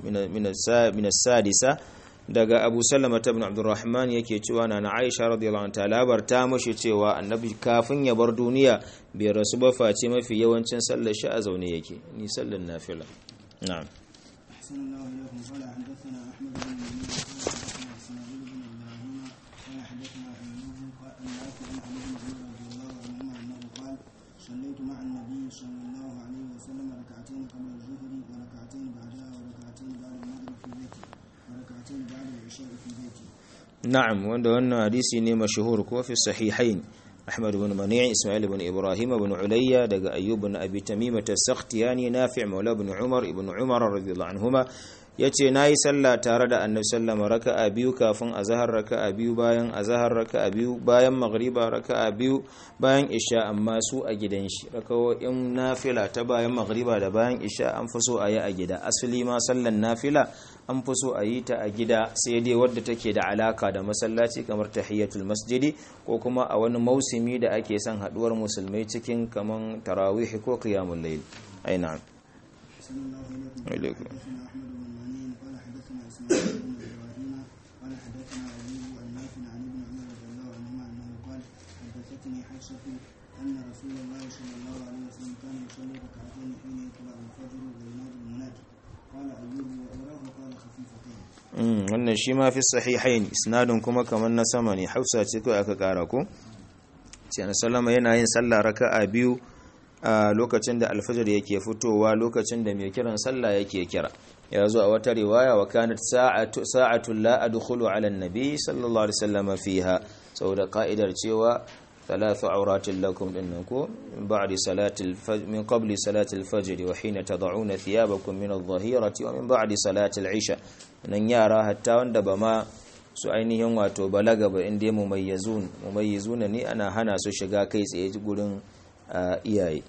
من السادسة daga abu salama ta ibn abdurrahman yake cewa na aisha radiyallahu anha labarta mashi cewa annabi kafin ya bar duniya bai rasu ba face mafi yawancin sallar shi a zaune yake ni sallar nafila na'am أحسن الله إليكم قال حدثنا أحمد بن منير قال حدثنا إسماعيل بن إبراهيم قال حدثنا أيوب قال النافع عن علي بن عمر رضي الله عنهما أنه قال صليت مع النبي صلى الله عليه وسلم ركعتين قبل الظهر وركعتين بعدها وركعتين بعد المغرب في بيتي وركعتين بعد العشاء في بيتي na'am wanda wannan hadisi ne mashhur ko fi sahihain Ahmad ibn Mani' Ismail ibn Ibrahim ibn Ulayya daga Ayyub ibn Abi Tamimah as-Sakhtiyani Nafi' Maula ibn Umar ibn Umar radiyallahu anhuma yace nayi sallah tare da Annabi sallama raka'a biyu kafin azhar raka'a biyu bayan azhar raka'a biyu bayan maghriba raka'a biyu bayan isha amma su a gidan shi raka'o'in nafila ta bayan maghriba da bayan isha an fi so a yi a gida asali ma sallan nafila an fi so a yi ta a gida sai dai wadda take da alaka da masallaci kamar tahiyatul masjidi ko kuma a wani mausimi da ake son haduwar musulmai cikin kaman tarawih ko qiyamul layl ai na'am أحسن الله إليكم إليكم. حدثنا أحمد بن منين قال حدثنا إسماعيل بن إبراهيم قال حدثنا أيوب النافع عن ابن عمر رضي الله عنهما أنه قال حدثتني حفصة أن رسول الله صلى الله عليه وسلم كان يصلي ركعتين حين يطلع الفجر وينادي المنادي قال أيوب وأراه قال خفيفتين Mm, wannan shi ma fi sahihain isnadin kuma kamar na sama ne hausa ce kawai aka kara ko sai na sallama yana yin sallah raka'a biyu a lokacin da alfajir yake fitowa lokacin da mai kiran sallah yake kira ya zo a wata riwaya wa kanat sa'atu sa'atu la adkhulu ala an-nabi sallallahu alaihi wasallam fiha saboda ka'idar cewa ثلاث عورات لكم إنكم من بعد صلاة الفجر من قبل صلاة الفجر وحين تضعون ثيابكم من الظهيرة ومن بعد صلاة العشاء nan yara hatta wanda ba ma su ainihin wato balaga ba inda mumayyazun mumayyizuna ne ana hana su shiga kai tsaye gurin iyaye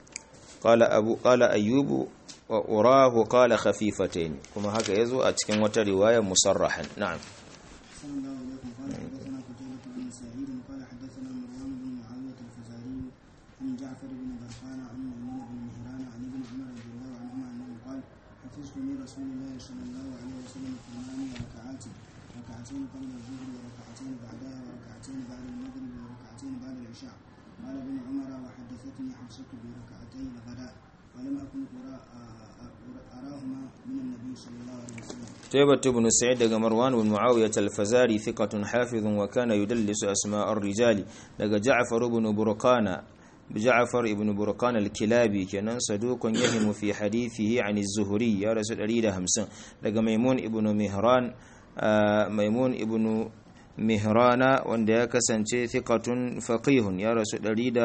qala abu qala ayyubu wa urahu qala khafifatayn kuma haka yazo a cikin wata riwaya musarrahan na'am أحسن الله إليكم قال حدثنا قتيبة بن سعيد قال حدثنا مروان بن معاوية الفزاري عن جعفر بن برقان عن ميمون بن مهران عن ابن عمر رضي الله عنهما أنه قال حفظت من رسول الله صلى الله عليه وسلم ثمان ركعات ركعتين قبل الظهر وركعتين بعدها وركعتين بعد المغرب وركعتين بعد العشاء قال ابن عمر وحدثتني حفصة بركعتي الغداء ولم أكن أرى- أراهما من النبي صلى الله عليه وسلم تيبة بن سعيد دقى مروان بن معاوية الفزاري ثقة حافظ وكان يدلس أسماء الرجال دقى جعفر بن برقان جعفر بن برقان الكلابي كان صدوق يهم في حديثه عن الزهري يا رسول الله همسن دقى ميمون ابن مهران آه ميمون ابن مهران wanda ya kasance thiqatun faqihun ya rasu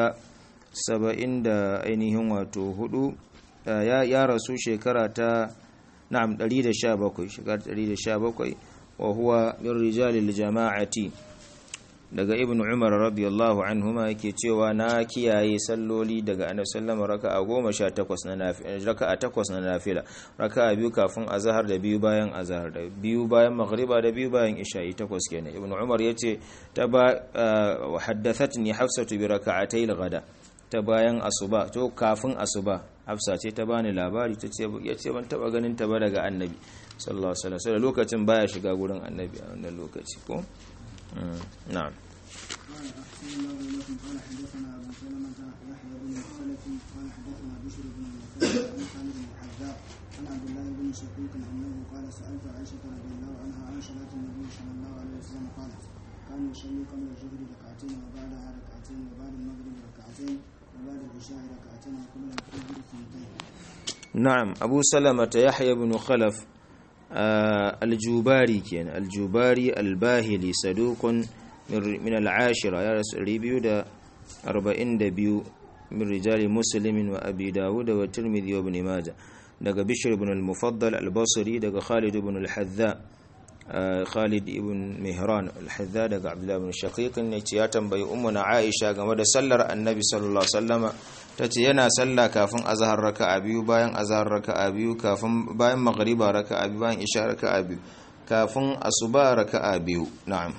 170 da ainihin wato hudu ya ya rasu shekara ta na'am 117 shekara 117 wa huwa min rijalil jama'ati daga ibn umar radiyallahu anhuma yake cewa na kiyaye salloli daga annabi sallama raka'a 18 na nafila raka'a 8 na nafila raka'a biyu kafin azhar da biyu bayan azhar da biyu bayan maghriba da biyu bayan isha'i takwas kenan ibn umar yace ta ba wa haddathatni hafsatu bi raka'atay al-ghada ta bayan asuba to kafin asuba hafsa ce ta bani labari ta ce yace ban taba ganin ta ba daga annabi sallallahu alaihi wasallam lokacin baya shiga gurin annabi a wannan lokaci ko نعم قال أحسن الله إليكم قال حدثنا أبو سلمة يحيى بن الخلف قال حدثنا بشر بن المثنى عن خالد بن الحذاء عن عبد الله بن شقيق أنه قال سألت عائشة رضي الله عنها عن صلاة النبي صلى الله عليه وسلم قالت كان يصلي قبل الظهر ركعتين وبعدها ركعتين وبعد المغرب ركعتين وبعد العشاء ركعتين وقبل الفجر اثنتين نعم أبو سلمة يحيى بن خلف آه الجوباري كان الجوباري الباهلي صدوق من من العاشرة يا رسول ريبيو دا أربعين دبيو من رجال مسلم وأبي داود والترمذي وابن ماجه دقى بشر بن المفضل البصري دقى خالد بن الحذاء Khalid ibn Mihran al-Hadda daga Abdullah ibn Shaqiq ne ce ya tambayi ummuna Aisha game da sallar Annabi sallallahu alaihi wasallama tace yana sallah kafin azhar raka'a biyu bayan azhar raka'a biyu kafin bayan maghriba raka'a biyu bayan isha raka'a biyu kafin asuba raka'a biyu na'am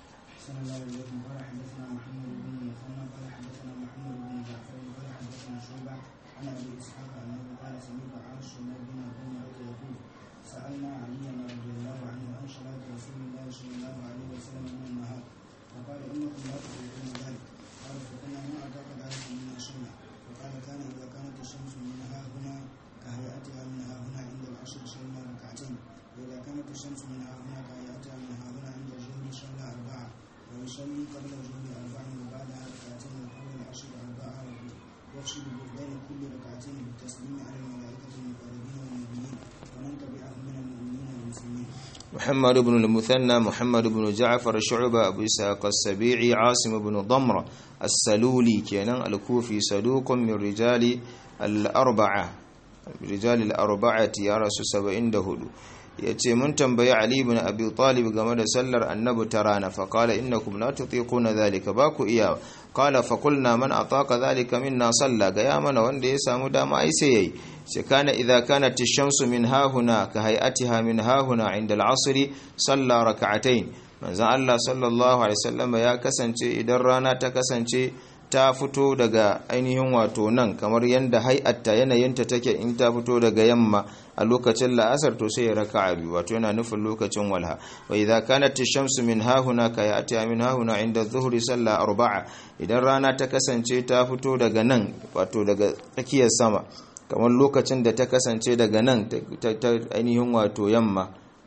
محمد بن المثنى محمد بن جعفر شعبة أبو إسحاق السبيعي عاصم بن ضمرة السلولي كان الكوفي صدوق من رجال الأربعة رجال الأربعة يا رسول سبعين دهدو yace mun tambayi Ali ibn Abi Talib game da sallar annabi ta rana fa qala innakum la tutiquna dhalika ba ku iya qala fa qulna man ataqa dhalika minna salla ga ya mana wanda ya samu dama ai sai yayi sai kana idza kanat ash-shamsu min hahuna ka hay'atiha min hahuna 'inda al-'asr salla rak'atayn manzon Allah sallallahu alaihi wasallam ya kasance idan rana ta kasance ta fito daga ainihin wato nan kamar yadda hai'atta yanayinta take in ta fito daga yamma a lokacin la'asar to sai ya raka biyu wato yana nufin lokacin walha wa idza kanat ash-shamsu min hahuna ka ya'ti min hahuna inda dhuhri salla arba'a idan rana ta kasance ta fito daga nan wato daga tsakiyar sama kamar lokacin da ta kasance daga nan ta ainihin wato yamma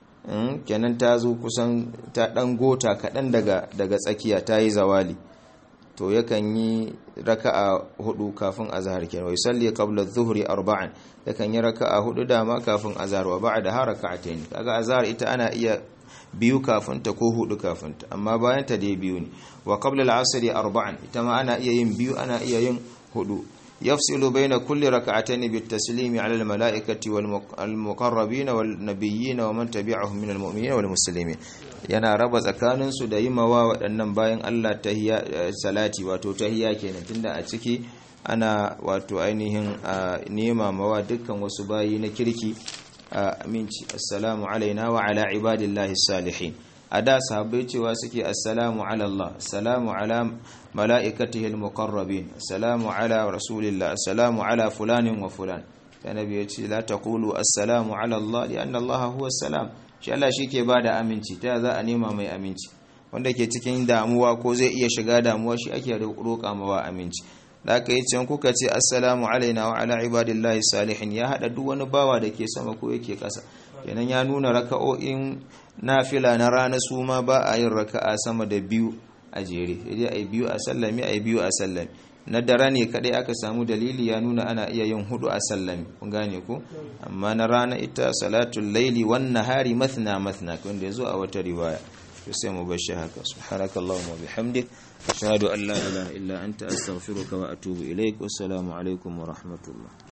kenan ta zo kusan ta dan gota kaɗan daga daga tsakiya ta yi zawali to yakan yi raka'a hudu kafin azhar kenan wai salli qabla adh-dhuhri arba'an yakan yi raka'a hudu dama kafin azhar wa ba'da ha raka'atayn kaga azhar ita ana iya biyu kafin ta ko hudu kafin ta amma bayan ta dai biyu ne wa qabla al-'asr arba'an ita ma ana iya yin biyu ana iya yin hudu يفصل بين كل ركعتين بالتسليم على الملائكة والمقربين والنبيين ومن تبعهم من المؤمنين والمسلمين yana raba tsakaninsu da yi mawa waɗannan bayan Allah tahiyya salati wato tahiyya kenan tunda a ciki ana wato ainihin nema mawa dukkan wasu bayi na kirki aminci assalamu alaina wa ala ibadillahi salihin a da sahabbai cewa suke assalamu ala Allah assalamu ala mala'ikatihi al-muqarrabin assalamu ala rasulillah assalamu ala fulanin wa fulan annabi ya ce la taqulu assalamu ala Allah li anna Allah huwa salam shi Allah shike bada aminci ta za a nema mai aminci wanda ke cikin damuwa ko zai iya shiga damuwa shi ake roƙa mawa aminci da aka yi can kuka ce assalamu alaina wa ala ibadillahi salihin ya hada duk wani bawa da ke sama ko yake ƙasa kenan ya nuna raka'o'in nafila na rana su ma ba a yin raka'a sama da biyu a jere sai ai biyu a sallami ai biyu a sallami na dare ne kadai aka samu dalili ya nuna ana iya yin hudu a sallami kun gane ku amma na rana ita salatul laili wan nahari mathna mathna wanda yazo a wata riwaya to sai mu bar shi haka subhanakallahumma wa bihamdik ashhadu an la ilaha illa anta astaghfiruka wa atubu ilaik wassalamu alaikum wa rahmatullah